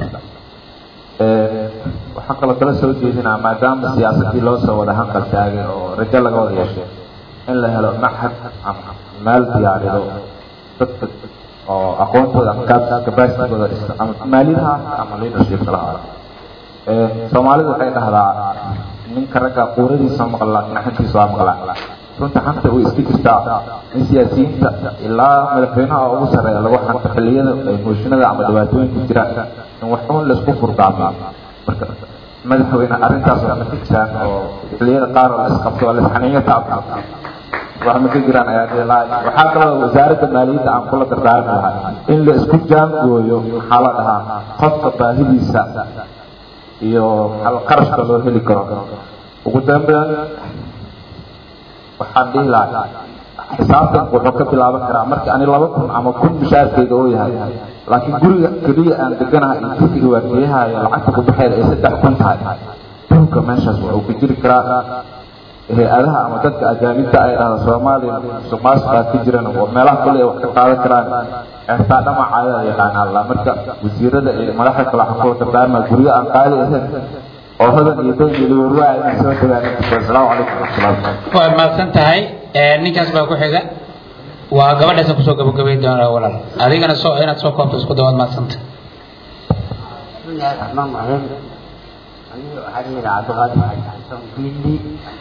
waxaan kaloo kala soo jeedinaa maadaama siyaasadii loo soo wada hanqal taagay oo rajo laga wada yeeshay in la helo maxad ama meel diyaarido dadka oo aqoontooda ama capacitigooda dhista ama maalidaha ama leadershipka lahaada soomaalidu waxay dhahdaa ninka ragga quuradiisa maqla laakiin xantiisa waa maqlaa runta xanta way iska jirtaa in siyaasiyiinta ilaa madaxweynaha ugu sarreeya lagu xanto xilliyada mooshinada ama dhibaatooyinka jira in wax uun laisku furdaamiyo marka madaxweyne arrintaas wax ma ka jiraan oo xilliyada qaar oo la isqabto oo la isxaniinyo taabta wax ma ka jiraan ayaa dhihi lahaa waxaa kaloo wasaaradda maaliyadda aan kula dardaarmi lahaa in la isku jaangooyo maxaa la dhahaa qofka baahidiisa iyo maxaa qarashka loo heli karo ugu dambeyn waxaan dhihi lahaa xisaabtanku wuxuu ka bilaaban karaa markii ani laba kun ama kun mishaarkeyga oo yahay laakiin guriga keliya aan deganahay iyo guriga waardiyahayo lacagta ku baxeeda ay saddex kun tahay dhulka meeshaas wuxuu ku jiri karaa hay-adaha ama dadka ajaanibta ay dhahda soomaaliya musuqmaasuqaa ka jiran oo meelaha kale ay wax ka qaadan karaan ceertaa dhamacaada yaqaana alla marka wasiirada iyo madaxda kale waxaan kula dardaarmaa guryo aan qaadi ahayn oo hodan iyo doon iyo liwarwaa inay soo dhagaan asalaamu calaykum waraxmatullahi waad mahadsan tahay ninkaas baa ku xiga waa gabadhaasa kusoo gabagabayn doonaa walaal adigana soo inaad soo koobto isku dawaad mahadsanta بسم الله الرحمن الرحيم أنا حاجة عبد الغادي حسن بيلي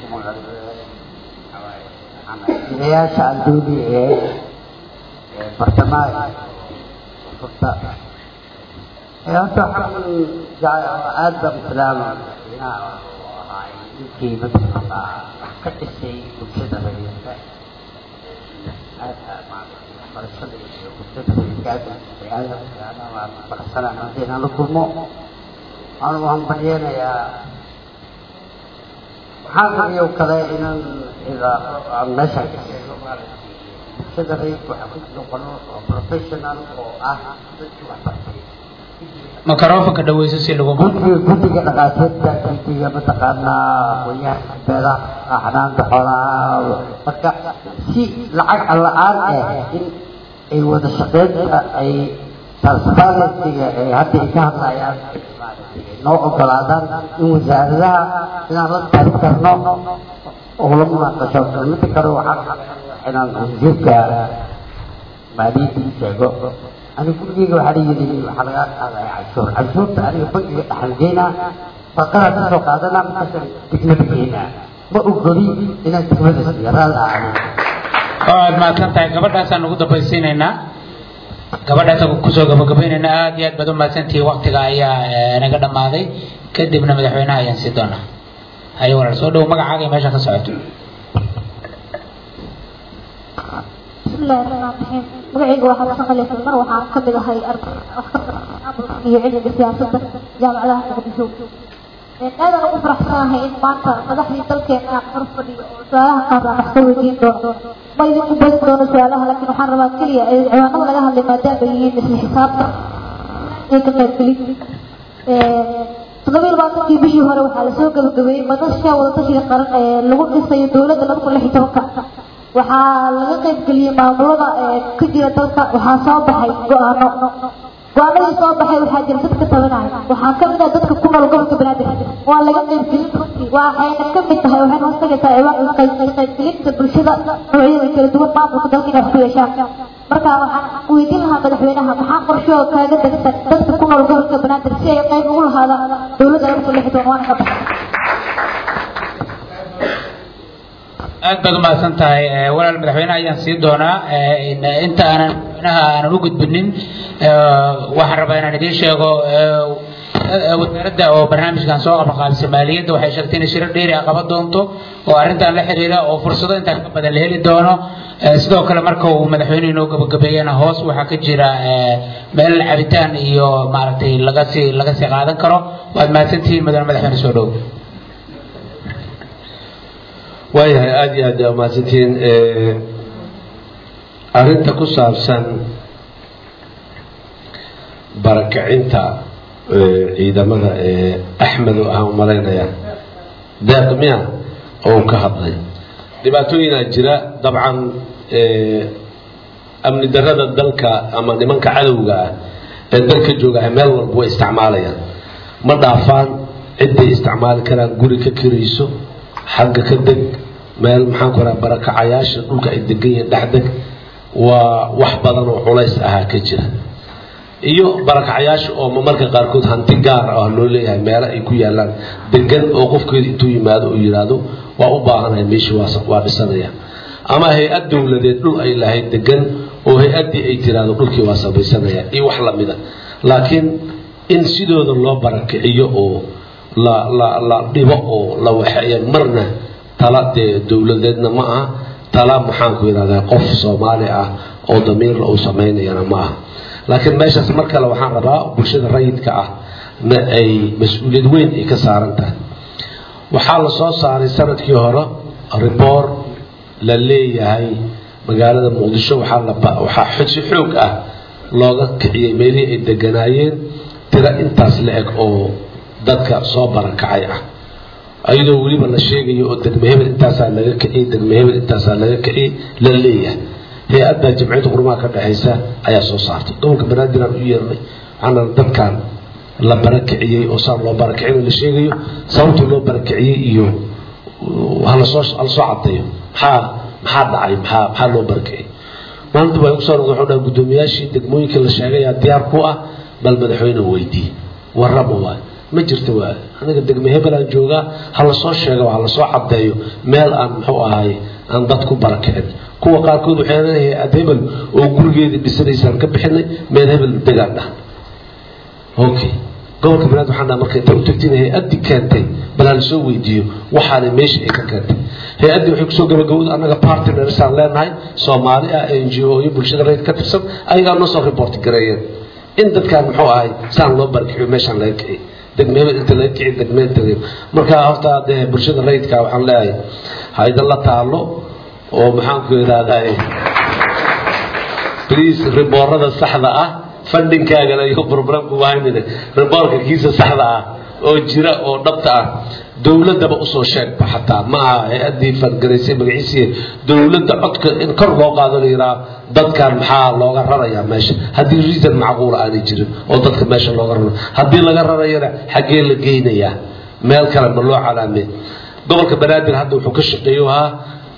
عمليات الدولي برتماي فرصة أنت حمل جاي آدم سلام يمكن مثلا قد الشيء وكذا بينك barashada iyo bulshada rayidkaada biniaadamka ana waan faraxsanahay haddii inaan la kulmo anu waxaan baryeenayaa waxaan rabiyo kale inaan idaa aan meeshan ka sheego bulshada rayidka waxaa ku jira qolo oo professional oo ah dadkii wax bartay microfonka dhaweyso si lagu guddiga guddiga dhaqaatiirta guddiga mataqaanaa qoyaanka beeraha xanaanka xoolaha marka si lacag la-aan ah in ay wada shaqeynta ay transparencyga ay hadda ay ka hadlayaan noo ogolaadaan in wasaaradaha inaan la tari karno oo la munaaqasho mida kale waxaan inaan wasiirka maaliyadda sheego aniga gurigeyga waxaa la yidhi waxaa laga qaadaya canshuur canshuurta aniga bangiga dhaxal geynaa baqara ka soo qaadana markaasaan degmada geynaa ma ogoli inaan degmada siiyo raali ahanin waad mahadsan tahay gabadhaasaan ugu dambaysiinaynaa gabadhaasaan kusoo gabagabaynaynaa aad iyo aad baad u mahadsantihi waktiga ayaa eh, naga dhammaaday kadibna madaxweynaha ayaan sii doonaa haye walaal soo dhow magacaaga iyo meesha ka socoto بسم الله الرحمن الرحيم magacayga waxaa ka shaqalaysan mar waxaan ka mid ahay arday wax ka bartay iyo cilmiga siyaasadda jaamacadaha muqdisho aadaan ugu faraxsanahay in maanta madaxdii dalkeena aan hor fadhiyo oo su-aalaha qaar aan wax ka weydiin doono ma idinku badi doono su-aalaha laakiin waxaan rabaa keliya ee ciwaanada laga hadlay maadaama ay yihiin isla xisaabta iyo ka qaybgelin toddoba iyo labaatankii bishii hore waxaa lasoo gabagabeeyey madasha wadatashiga qaran ee lagu dhisayo dowladda laba kun lix iyo tobanka waxaa laga qaybgeliyey maamulada ee ka jira dalka waxaa soo baxay go-aano go-aanadii soo baxay waxaa jira dadka tabanaya waxaa ka mid ah dadka ku nool gobolka banaadir waa laga qaybgelin runtii waxayna ka mid tahay waxayna hoostagaysaa ciwaan qaybgelinta bulshada noocyada kala duwan maamulka dalka inay wax ku yeeshaan marka waxaan weydiin lahaa madaxweynaha maxaa qorshe oo kaaga degsan dadka ku nool gobolka banaadir si ay qayb ugu lahaadaan dowladda laba kun lix iyo toban waana ka baxay aad baad u mahadsan tahay Eh, walaal madaxweynaha ayaan sii doonaa Eh, in- inta aanan madaxweynaha aanan u gudbinin eh, waxaan rabaa inaan idiin sheego eh, eh, wasaaradda oo barnaamijkan soo qabanqaabisa maaliyadda waxay sheegtay inay shiro dheeri ah qaban doonto oo arrintan la xiriira oo fursado intaan ka badan la heli doono Eh, sidoo kale marka uu madaxweynuhu inoo gabagabeeyana hoos waxaa ka jira eh, meel cabitaan iyo maaragtay laga sii laga sii qaadan karo waad mahadsantihiin mudane madaxweyne soo dhow waayahay aada iyo aad aa mahadsantihiin arrinta ku saabsan barakacinta eh, ciidamada ee axmed oo aan umalaynaya deeq miya oo uu ka hadlay dhibaatooyinaa jira dabcan eh, amni darrada dalka ama nimanka cadowga ah ee dalka jooga ay meel walba way isticmaalayaan ma dhaafaan ciday isticmaali karaan guri ka kirayso xagga ka deg meel maxaan ku raha barakacayaasha dhulka ay degan yihiin dhex deg waa wax badan oo culays ahaa ka jira iyo barakacayaasha oo marmarka qaarkood hanti gaar ah loo leeyahay meelo ay ku yaalaan degan oo qofkeeda intuu yimaado uu yidhaahdo waa u baahanahay meeshii waa waa dhisanaya ama hay-ad dowladeed dhul ay lahayd degan oo hay-addii ay tiraahdo dhulkii waa samaysanaya iyo wax lamida laakiin in sidooda loo barakiciyo oo la la la dhibo oo la waxeeyo marna tala dee dowladeedna ma aha tala maxaanku yidhahdaa qof soomaali ah oo damiirla uu samaynayana ma aha laakiin meeshaas mar kale waxaan rabaa bulshada rayidka ah na ay mas-uuliyad weyn ay ka saaran tahay waxaa la soo saaray sanadkii hore riboor la leeyahay magaalada muqdisho waxaa la waxaa si xoog ah looga kiciyey meelihii ay deganaayeen tiro intaas la eg oo dadka soo barakacay ah ayadoo weliba la sheegayo oo degme hebel intaasaa laga kiciyey degme hebel intaasaa laga kiciyey la leeyahay hay-adda jamciyadda qurumaha ka dhexaysa ayaa soo saartay gobolka banaadir aan u yeernay waxaana dadkan la barakiciyey oo saan loo barakicin la sheegayo sababta loo barakiciyey iyo halasoo halasoo cadeeyo maxaa maxaa dhacay maxaa maxaa loo barakiciyey maalinta waa igu soo noqday wuxuu dhahay guddoomiyaashii degmooyinka la sheegayaa diyaar ku ah bal madaxweyne weydii warraba waa ma jirto waa aniga degme hebelaan joogaa ha lasoo sheego ha lasoo cadeeyo meel aan muxuu ahay aan dad ku barakicin kuwa qaarkood waxay leeyahay ad hebel oo gurigeedii dhisanaysaan ka bixinay meel hebel degaan dhahan okay gobolka banaadir waxaan dhaha marka inta u tagtiin hay-addii keentay bal ha lasoo weydiiyo waxaana meesha ay ka keentay hay-addii waxay kusoo gabagabowda annaga partnersaan leenahay soomaali ah n g o iyo bulshada reyd ka tirsan ayagaa noo soo report gareeyeen in dadkaan muxuu ahay saan loo barkixiyo meeshaan laga kiciyay degmehebel inta laga kiciy degmeenta marka horta dee bulshada rayidka waxaan leeyahay ha idinla taalo oo maxaanku yidhahdaa please riboorada saxda ah fundinkaagana iyo problemku wahaynine riboorka kiisa saxda ah oo jira oo dhabta ah dowladaba usoo sheegba xataa ma aha hay-adii fargaraysay magaciisii dowladda codka in kor loo qaado la yidhaha dadkan maxaa looga rarayaa meesha haddii reason macquula aanay jirin oo dadka meesha looga raro haddii laga rarayana xaggee la geynayaa meel kale ma loo calaamey gobolka banaadir hadda wuxuu ka shaqeeyo ahaa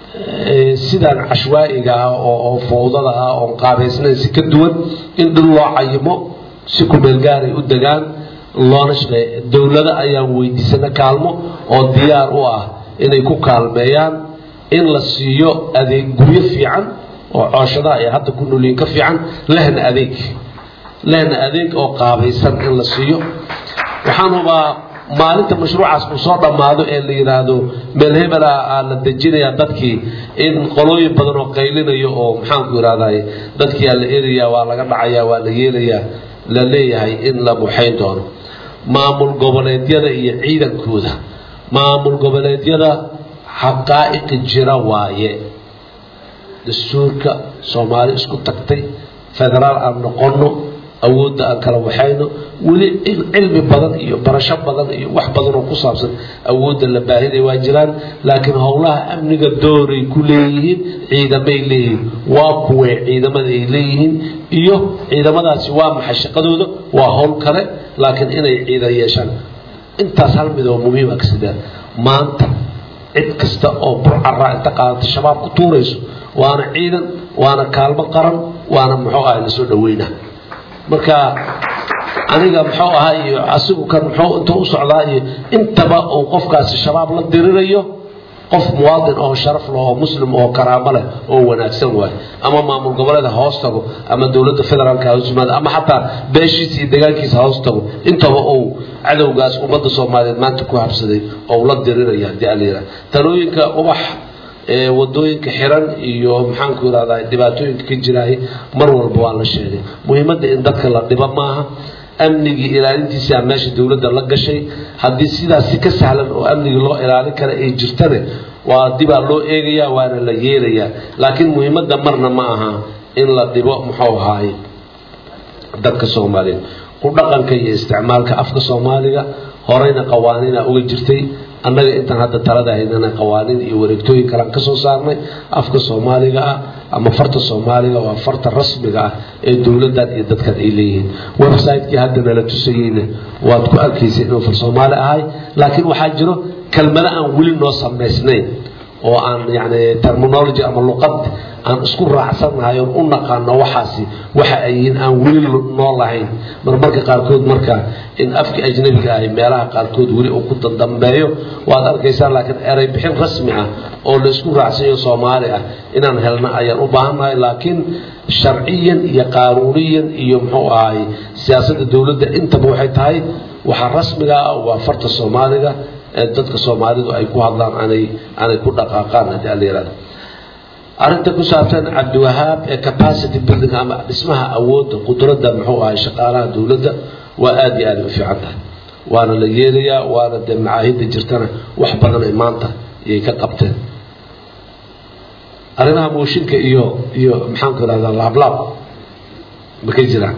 sidaan cashwaa'iga ah oo oo fowdada ah oon qaabaysnayn si ka duwan in dhul loo cayimo si kumeel gaaray u degaan loona shaqeeya dowlado ayaan weydiisana kaalmo oo diyaar u ah inay ku kaalmeeyaan in la siiyo adeeg guryo fiican oo cooshadaha ay hadda ku noolyiin ka fiican lehna adeeg lehna adeeg oo qaabaysan in la siiyo waxaan hubaa maalinta mashruucaas uu soo dhammaado ee la yidhaahdo meel hebela aa la dejinayaa dadkii in qolooyin badan oo qaylinayo oo maxaanku yidhahday dadkii aa la erayaa waa laga dhacayaa waa la yeelayaa la leeyahay in la buxayn doono maamul goboleedyada iyo ciidankooda maamul goboleedyada xaqaa'iqi jira waaye dastuurka soomaali isku tagtay federaal aan noqonno awoodda aan kala waxayno weli cilmi badan iyo barasho badan iyo wax badan oo ku saabsan awoodda la baahinaya waa jiraan laakiin howlaha amniga dooray ku leeyihiin ciidamay leeyihiin waa kuwee ciidamada ay leeyihiin iyo ciidamadaasi waa maxay shaqadooda waa howl kale laakiin inay ciidan yeeshaan intaas hal mid oo muhiima ka sidaan maanta cid kasta oo burcaraa inta qaadata shabaab ku tuurayso waana ciidan waana kaalmo qaran waana muxuu ahay lasoo dhaweyna marka aniga muxuu ahaa iyo asigu kan muxuu intuu u socdaa iyo intaba uu qofkaasi shabaab la dirirayo qof muwaadin oo sharaf leh oo muslim oo karaamo leh oo wanaagsan waaye ama maamul goboleeda hoos tago ama dowladda federaalka hoos yimaado ama xataa beeshiisa iyo deegaankiisa hoos tago intaba uu cadowgaas ummadda soomaaliyeed maanta ku habsaday oo la diriraya haddii ala yidhaha talooyinka ubax wadooyinka xiran iyo maxaanku yidhahdaa dhibaatooyinka ka jiraay mar walba waa la sheegay muhiimadda in dadka la dhibo maaha amnigii ilaalintiisaa meesha dowladda la gashay haddii sidaas si ka sahlan oo amnigii loo ilaalin kara ay jirtane waa dibaa loo eegayaa waana la yeelayaa laakiin muhiimadda marna ma aha in la dhibo muxuu ahaay dadka soomaaliyeed ku dhaqanka iyo isticmaalka afka soomaaliga horeyna qawaaniina uga jirtay annaga intaan hadda talada haynana qawaaniin iyo wareegtooyin kalean ka soo saarnay afka soomaaliga ah ama farta soomaaliga waa farta rasmiga ah ee dowladdan iyo dadkan ay leeyihiin website-kii hadda nala tusayeyna waad ku arkaysay inuu far soomaali ahay laakiin waxaa jiro kelmado aan weli noo samaysnayn oo aan yani terminology ama luqad aan isku raacsannahay oon u naqaano waxaasi waxa ay yihiin aan weli noo lahayn marmarka qaarkood marka in afkii ajnabiga ahy meelaha qaarkood weli uu ku dandambeeyo waad arkaysaa laakiin erey bixin rasmi ah oo la isku raacsanyo soomaali ah inaan helno ayaan u baahannahay laakiin sharciyan iyo qaanuuniyan iyo muxuu ahay siyaasadda dowladda intaba waxay tahay waxaa rasmiga ah waa farta soomaaliga ee dadka soomaalidu ay ku hadlaan aanay aanay ku dhaqaaqaan haddii ala yihahdo arrinta ku saabsan cabdiwahaab ee capacity building ama dhismaha awoodda qudradda muxuu ahay shaqaalaha dowladda waa aada iyo aada u fiican tahay waana la yeelayaa waana dee macaahidda jirtana wax badan ay maanta iyay ka qabteen arrimaha mooshinka iyo iyo maxaanku irahdaa laablaab ma ka jiraan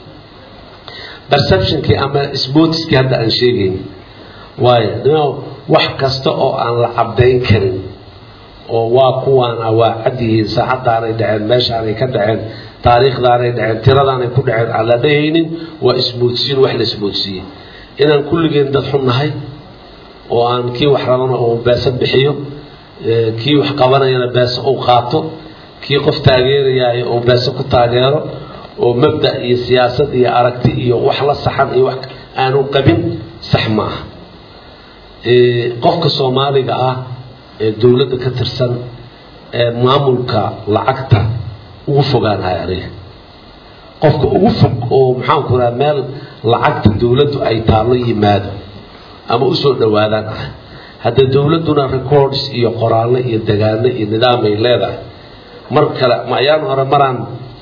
perceptionkii ama sportskii hadda aan sheegayn waayo wax kasta oo aan la cabdayn karin oo waa kuwaana waa cad yihiin saacadaanay dhaceen meeshaanay ka dhaceen taariikhdaanay dhaceen tiradaanay ku dhaceen aan la dhahaynin waa ismoodsiin wax la ismoodsiiyey inaan kulligeen dad xun nahay oo aan kii wax rabana uu beesa bixiyo kii wax qabanayana beesa uu qaato kii qof taageerayaayo uu beesa ku taageero oo mabda iyo siyaasad iyo aragti iyo wax la saxan iyo wax aanu qabin sax ma aha qofka soomaaliga ah ee dowladda ka tirsan ee maamulka lacagta ugu fogaanahay aniga qofka ugu fog oo maxaanku raha meel lacagta dowladdu ay taallo yimaado ama usoo dhawaadaan ah hadda dowladduna records iyo qoraallo iyo degaano iyo nidaam ay leedahay mar kale ma ayaan hore maraan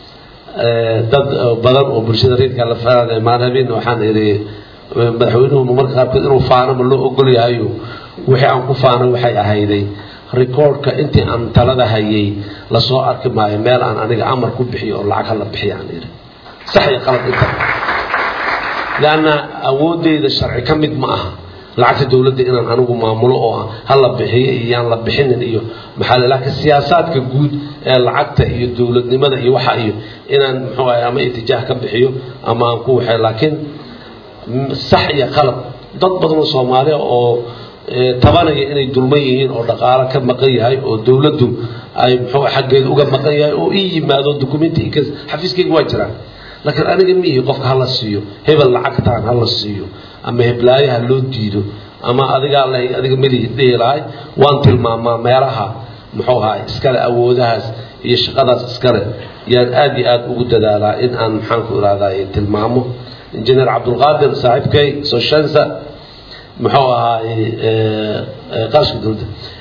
dad badan oo bulshada reedka la faran maan habeen waxaan idhi madaxweynuhu marka qaarkood inuu faano ma loo ogol yahayo wixii aan ku faano waxay ahayday recordka intii aan talada hayay lasoo arki maayo meel aan aniga amar ku bixiyo oo lacag hala bixiya aan idhi sax iyo qalad inta leanna awooddeyda sharci ka mid ma aha lacagta dowladda inaan anigu maamulo oo hala bixiyo iyo yaan la bixinin iyo maxaa la laakiin siyaasaadka guud ee lacagta iyo dowladnimada iyo waxa iyo inaan muxuu ahay ama itijaah ka bixiyo ama aan ku waxay laakiin sax iyo qalad dad badan oo soomaali oo tabanaya inay dulman yihiin oo dhaqaalo ka maqan yahay oo dowladdu ay muxuu xaggeeda uga maqan yahay oo ii yimaado documenti xafiiskayga waa jiraan laakiin aniga miihi qofka hala siiyo hebel lacagtaan hala siiyo ama heblaayaha loo diido ama adigaa la adiga melihi dhihi lahay waan tilmaamaa meelaha muxuu ahaa iskale awoodahaas iyo shaqadaas iskale yaan aad iyo aad ugu dadaalaa in aan maxaanku irahday tilmaamo injineer cabdulqaadir saaxiibkay soshensa muxuu ahaay qarashka dowladda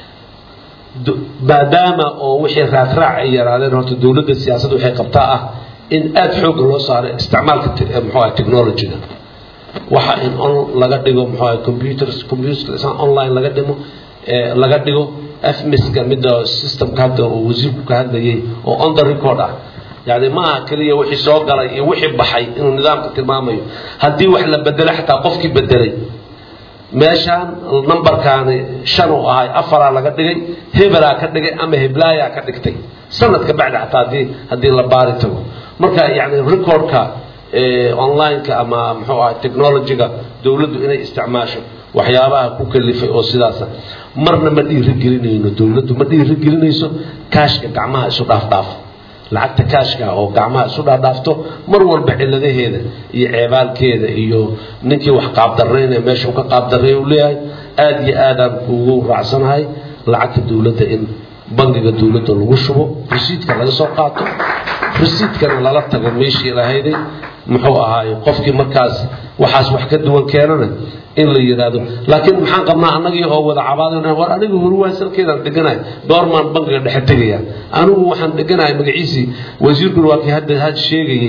maadaama oo wixii raadraac ay yaraadeen horta dowladda siyaasadda waxay qabtaa ah in aad xoogga loo saaro isticmaalka muxuu ahay technologyga waxa in on laga dhigo muxuu ahay computers computers online laga dhimo laga dhigo fmiska midda systemka hadda oo wasiirku ka hadlayay oo on the record ah yani ma aha keliya wixii soo galay iyo wixii baxay inuu nidaamka tilmaamayo haddii wax la bedelay xataa qofkii bedelay meeshaan numberkaani shan uu ahay afaraa laga dhigay hebelaa ka dhigay ama heblaayaa ka dhigtay sanadka bacdi xataa haddii haddii la baari tago marka yani recordka online-ka ama muxuu ahay technologyga dowladdu inay isticmaasho waxyaabaha ku kalifay oo sidaasa marna ma dhiirigelinayno dowladdu ma dhiirigelinayso kaashka gacmaha isu dhaafdhaaf lacagta kaashka oo gacmaha isu dhaadhaafto mar walba ciladaheeda iyo ceebaalkeeda iyo ninkii wax qaabdarraynaya meesha ka qaabdarreeya uu leeyahay aada iyo aadaan ugu raacsanahay lacagta dowladda in bangiga dowladda lagu shubo resiidka laga soo qaato resiidkana lala tago meeshii lahayday muxuu ahaaye qofkii markaas waxaas wax ka duwan keenana in la yidhaahdo laakiin maxaan qabnaa annagii oo wada cabaadayna war anigu huruwaay salkeedaan dheganahay goormaan bangiga dhexe tegaya anigu waxaan dheganahay magaciisii wasiirkuna waa kii hadda had sheegayey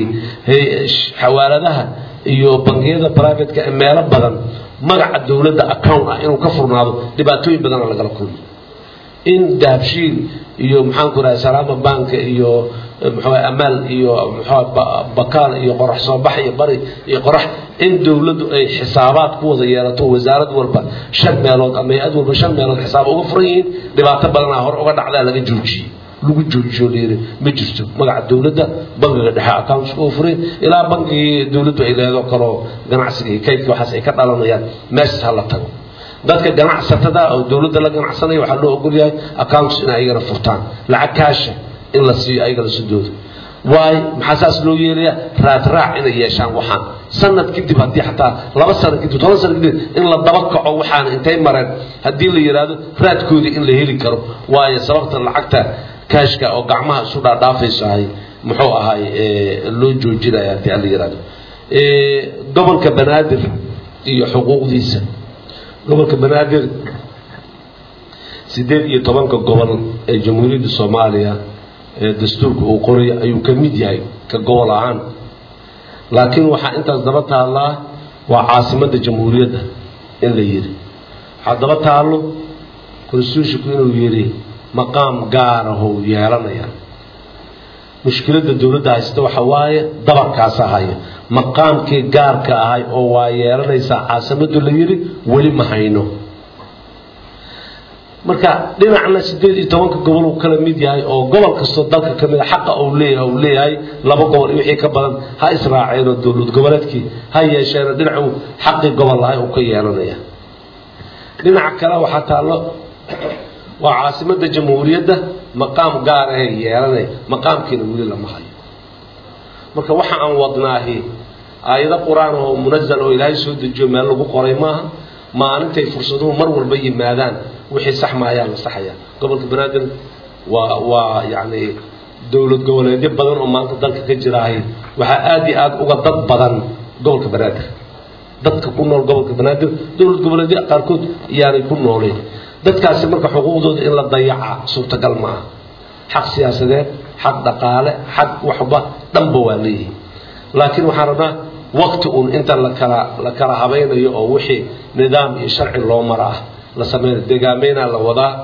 xawaaladaha iyo bangiyada privateka ee meelo badan magaca dowladda account ah inuu ka furnaado dhibaatooyin badana lagala kulmo in dahabshiil iyo maxaanku rahay salaama banka iyo muxuu amaal iyo muxuu bakaal iyo qorax soo bax iyo bari iyo qorax in dowladdu ay xisaabaad ku wada yeelato wasaarad walba shan meelood ama hay-ad walba shan meelood xisaab uga furan yihiin dhibaato badanaa hore uga dhacdaa laga joojiyey lagu joojiyo layiri ma jirto magaca dowladda bangiga dhexe accounts uga furay ilaa bangigii dowladdu ay leedo kaloo ganacsiga iyo kaydka waxaas ay ka dhalanayaan meeshas ha la tago dadka ganacsatada oo dowladda la ganacsanaya waxaa loo ogol yahay accounts in ayagana furtaan lacag kaasha in la siiyo ayagana sidooda waayo maxaa saas loo yeelaya raadraac inay yeeshaan waxaan sanad kadib haddii xataa laba sano kadib toban sano kadib in la daba kaco waxaana intay mareen haddii la yidhaahdo raadkoodii in la heli karo waayo sababta lacagta kaashka oo gacmaha isu dhaadhaafayso ahay muxuu ahay loo joojinaya haddii aan la yidhahdo gobolka banaadir iyo xuquuqdiisa gobolka banaadir sideed iyo tobanka gobol ee jamhuuriyadda soomaaliya ee dastuurka uu qoray ayuu ka mid yahay ka gobol ahaan laakiin waxaa intaas daba taallaa waa caasimadda jamhuuriyadda in la yidhi waxaa daba taallo constitutionku inuu yidhi maqaam gaarahou yeelanaya mushkiladda dowladda haysta waxa waaye dabarkaasa haya maqaamkii gaarka ahay oo waa yeelanaysaa caasimaddu la yidhi weli ma hayno marka dhinacna sideed iyo tobanka gobol uu kala mid yahay oo gobol kastoo dalka ka mid a xaqa uu leeyahay uu leeyahay laba gobol iyo wixii ka badan ha israaceen oo dowlad goboleedkii ha yeesheen dhinacuu xaqii gobol lahay uu ka yeelanaya dhinaca kale waxaa taallo waa caasimadda jamhuuriyadda maqaam gaar ahee yeelanaya maqaamkiina weli lama hayo marka waxa aan wadnaahi aayado qur-aan oo munazal oo ilaahay soo dejiyo meel lagu qoray maaha maalintay fursaduhu mar walba yimaadaan wixii sax maayaan la saxaya gobolka banaadir waa waa yacni dowlad goboleedyo badan oo maanta dalka ka jiraahay waxaa aada iyo aada uga dad badan gobolka banaadir dadka ku nool gobolka banaadir dowlad goboleedyo qaarkood iyaanay ku nooleen dadkaasi marka xuquuqdooda in la dayaca suurtagal maaha xaq siyaasadeed xaq dhaqaale xaq waxba dhanba waa leeyihi laakiin waxaan rabnaa waqti uun inta la kala la kala habaynayo oo wixii nidaam iyo sharci loo mara ah la sameynayo deegaameynaa la wadaa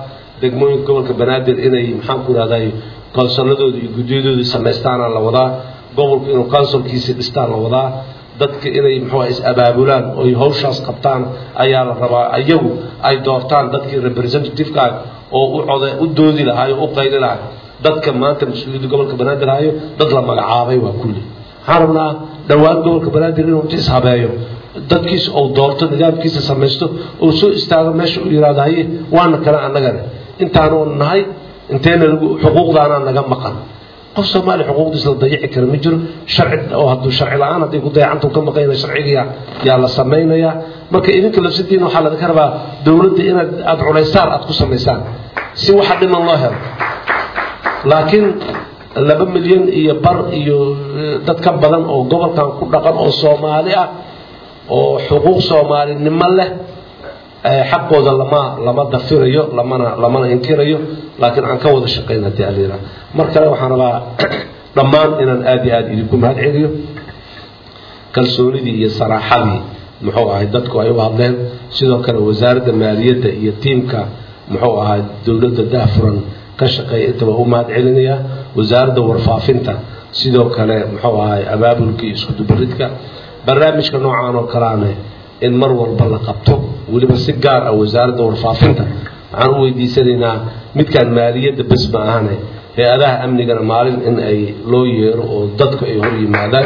degmooyinka gobolka banaadir inay maxaan ku ihahday konsolladooda iyo guddiyadooda samaystaana la wadaa gobolku inuu konsolkiisa dhistaan la wadaa dadka inay muxuu is-abaabulaan oy hawshaas qabtaan ayaa la rabaa iyagu ay doortaan dadkii representativeka oo u code u doodi lahaay oo u qayli lahay dadka maanta mas-uuliyadda gobolka banaadir hayo dad la magacaabay waa kulli waxaan rabnaa dhowaan gobolka banaadir inuu inta ishabeeyo dadkiisa uu doorto nidaamkiisa samaysto uu soo istaago meesha uu yidhahdo haye waana kale annagane intaanu nahay inteena lagu xuquuqdaana naga maqan qof soomaaliya xuquuqdiisa la dayici kara ma jiro sharci oo hadduu sharci la-aan hadday ku dayacantu ka maqayna sharciga yaa la samaynayaa marka idinka lafsadiina waxaa laga rabaa dowladda inaad aada culaysaar aada ku samaysaan si waxa dhiman loo helo laakiin laba milyan iyo bar iyo dad ka badan oo gobolkan ku dhaqan oo soomaali ah oo xuquuq soomaalinimo leh xaqooda lama lama dafirayo lamana lamana inkirayo laakiin aan ka wada shaqayn haddii alira mar kale waxaan rabaa dhammaan inaan aada iyo aada idinku mahad celiyo kalsoonidii iyo saraaxadii muxuu ahay dadku ay u hadleen sidoo kale wasaaradda maaliyadda iyo tiimka muxuu ahay dowladda dahfuran ka shaqeeya intaba u mahad celinaya wasaaradda warfaafinta sidoo kale muxuu ahay abaabulka iyo iskudubaridka barnaamijka noocaan oo kalaane in mar walba la qabto weliba si gaar ah wasaaradda warfaafinta waxaan u weydiisanaynaa midkaan maaliyadda bes ma ahane hay-adaha amnigana maalin in ay loo yeero oo dadku ay hor yimaadaan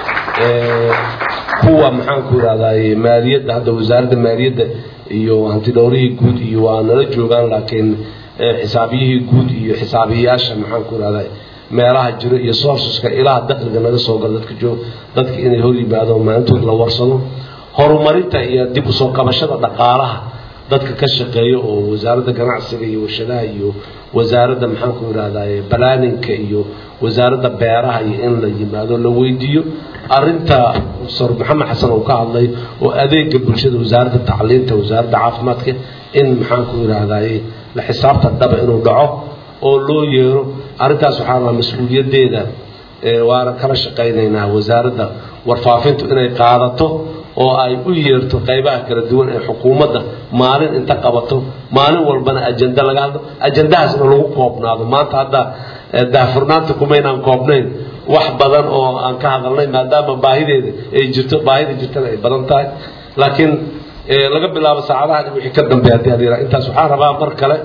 kuwa maxaan ku idhahdaye maaliyadda hadda wasaaradda maaliyadda iyo hantidhowrihii guud iyo waa nala joogaan laakiin xisaabiyihii guud iyo xisaabiyayaasha maxaan ku idhahday meelaha jiro iyo sourceska ilaha dakhliga naga soo gala dadka joog dadka inay hor yimaado maalintood la warsado horumarinta iyo dib usoo qabashada dhaqaalaha dadka ka shaqeeya oo wasaaradda ganacsiga iyo warshadaha iyo wasaaradda maxaan ku idhahdaye balaaninka iyo wasaaradda beeraha iyo in la yimaado la weydiiyo arinta sor maxamed xasan uu ka hadlay oo adeega bulshada wasaaradda tacliinta wasaaradda caafimaadka in maxaan ku idhahdaye la xisaabta dhaba inuu dhaco oo loo yeero arrintaas waxaa rabaa mas-uuliyaddeeda waana kala shaqaynaynaa wasaaradda warfaafintu inay qaadato oo ay u yeerto qaybaha kala duwan ee xukuumadda maalin inta qabato maalin walbana ajenda laga hadlo ajendahaasna lagu koobnaado maanta hadda daahfurnaanta kumaynaan koobnayn wax badan oo aan ka hadalnay maadaama baahideeda ay jirto baahida jirtana ay badan tahay laakiin laga bilaabo saacadahan wixii ka dambeeya haddii aad intaas waxaan rabaa mar kale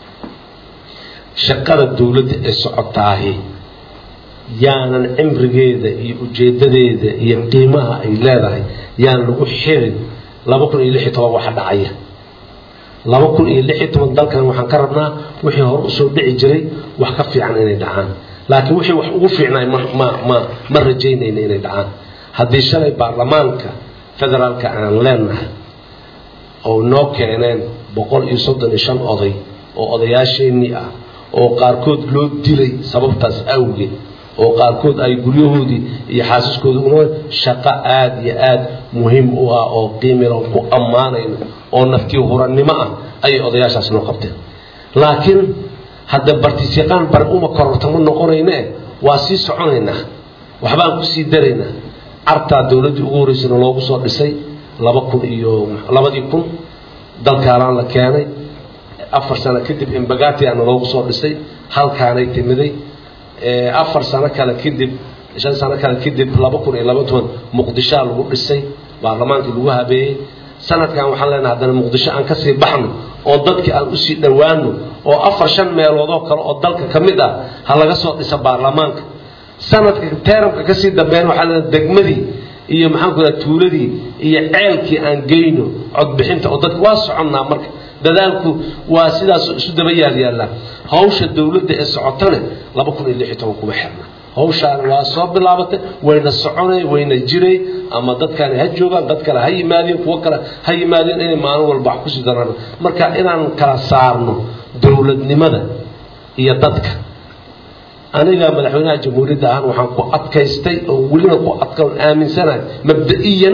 shaqada dowladda ee socotaahi yaanan cimrigeeda iyo ujeedadeeda iyo qiimaha ay leedahay yaan lagu xirin laba kun iyo lix iyo toban waxa dhacaya laba kun iyo lix iyo toban dalkan waxaan ka rabnaa wixii hore usoo dhici jiray wax ka fiican inay dhacaan laakiin wixii wax ugu fiicnaay ma ma ma ma rajaynayna inay dhacaan haddii shalay baarlamaanka federaalka aan leenahay oo noo keeneen boqol iyo soddon iyo shan oday oo odayaasheenii ah oo qaarkood loo dilay sababtaas awgeed oo qaarkood ay guryahoodii iyo xaasiskooda una shaqo aada iyo aada muhiim u ah oo qiimilan ku ammaanayno oo naftii hurannimo ah ayay odayaashaas noo qabteen laakiin hadda bartisyaqaan bar uma korortama noqonayne waa sii soconaynaa waxbaan kusii daraynaa cartaa dowladdii ugu horreysana loogu soo dhisay laba kun iyo labadii kun dalkaanaan la keenay afar sano kadib imbagatiana loogu soo dhisay halkaanay timiday afar sano kale kadib shan sano kale kadib laba kun iyo laba toban muqdishoa lagu dhisay baarlamaankii lagu habeeyey sanadkan waxaan leenahay haddana muqdisho aan kasii baxno oo dadkii aan usii dhowaano oo afar shan meeloodoo kale oo dalka ka mid ah ha laga soo dhisa baarlamaanka sanadka teeramka kasii dambeyn waxaa leenahay degmadii iyo maxaan ku dhaha tuuladii iyo ceelkii aan geyno codbixinta oo dadka waa soconnaa marka dadaalku waa sidaas isu daba yaal yaallaa hawsha dowladda ee socotane laba kun iyo lix iyo toban kuma xirna hawshaani waa soo bilaabatay wayna soconay wayna jiray ama dadkaani ha joogaan dad kale ha yimaadeen kuwo kale ha yimaadeen inay maalin walba wax kusii daraan marka inaan kala saarno dowladnimada iyo dadka aniga madaxweynaha jamhuuriyadda ahaan waxaan ku adkaystay oo welina ku adka aaminsanahay mabda'iyan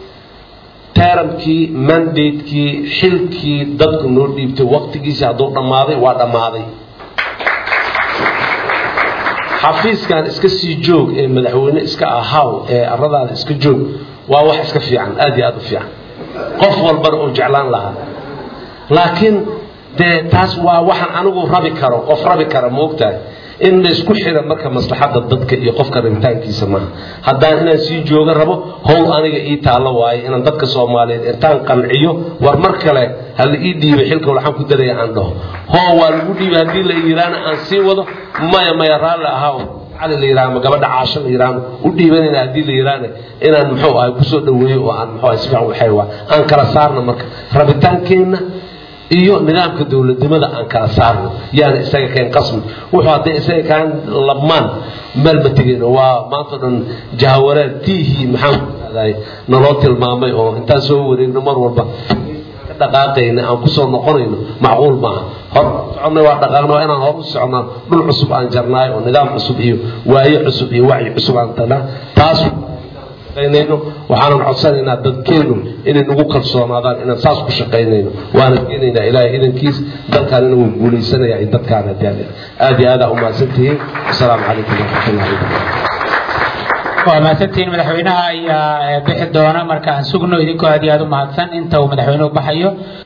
teramkii mandatekii xilkii dadku noo dhiibtay waqtigiisi hadduu dhammaaday waa dhammaaday xafiiskan iska sii joog ee madaxweyne iska ahaw ee aradaada iska joog waa wax iska fiican aad iyo aad u fiican qof walbana uu jeclaan lahaa laakiin dee taas waa waxaan anigu rabi karo qof rabi kara moogtahay in la isku xira marka maslaxadda dadka iyo qofka rabitaankiisa maaha haddaan inaan sii jooga rabo howl aniga ii taallo waaye inaan dadka soomaaliyeed intaan qanciyo war mar kale ha la ii dhiibay xilka waxaan ku daraya aan dhaho hoo waa lagu dhiibay haddii la yidhaana aan sii wado maya maya raalli ahaa cali la yidhaha ama gabadha caasho la yidhaahno u dhiibanayna haddii la yidhaahna inaan muxuu ahay kusoo dhaweeyo oo aan muxuu ahay si fiican waxay waa aan kala saarno marka rabitaankeenna iyo nidaamka dowladnimada aan kala saarno yaana isaga keen qasmi wuxuu hadday isaga kaan labmaan meel ma tegayno waa maanta dhan jahawareer tiihii maxaan ku ihahday naloo tilmaamay oo intaan soo wareegno mar walba ka dhaqaaqayna aan kusoo noqonayno macquul maaha hor soconnay waa dhaqaaqna waa inaan hor u socnaa dhul cusub aan jarnaay oo nidaam cusub iyo waayo cusub iyo wacyi cusub aan tagnaa taas shaqaynayno waxaanan codsanaynaa dadkeennu inay nagu kalsoonaadaan inaan saas ku shaqaynayno waana keenaynaa ilaahay idankiis dalkaanina wuu guulaysanaya iyo dadkaana daal aad iyo aadaa umahadsan tihiin asalaamu calaykum waraxmatullahi wabarakatu waa mahadsantihiin madaxweynaha ayaa bixi doona marka aan sugno idinkoo aad iyo aad u mahadsan inta uu madaxweynuhu baxayo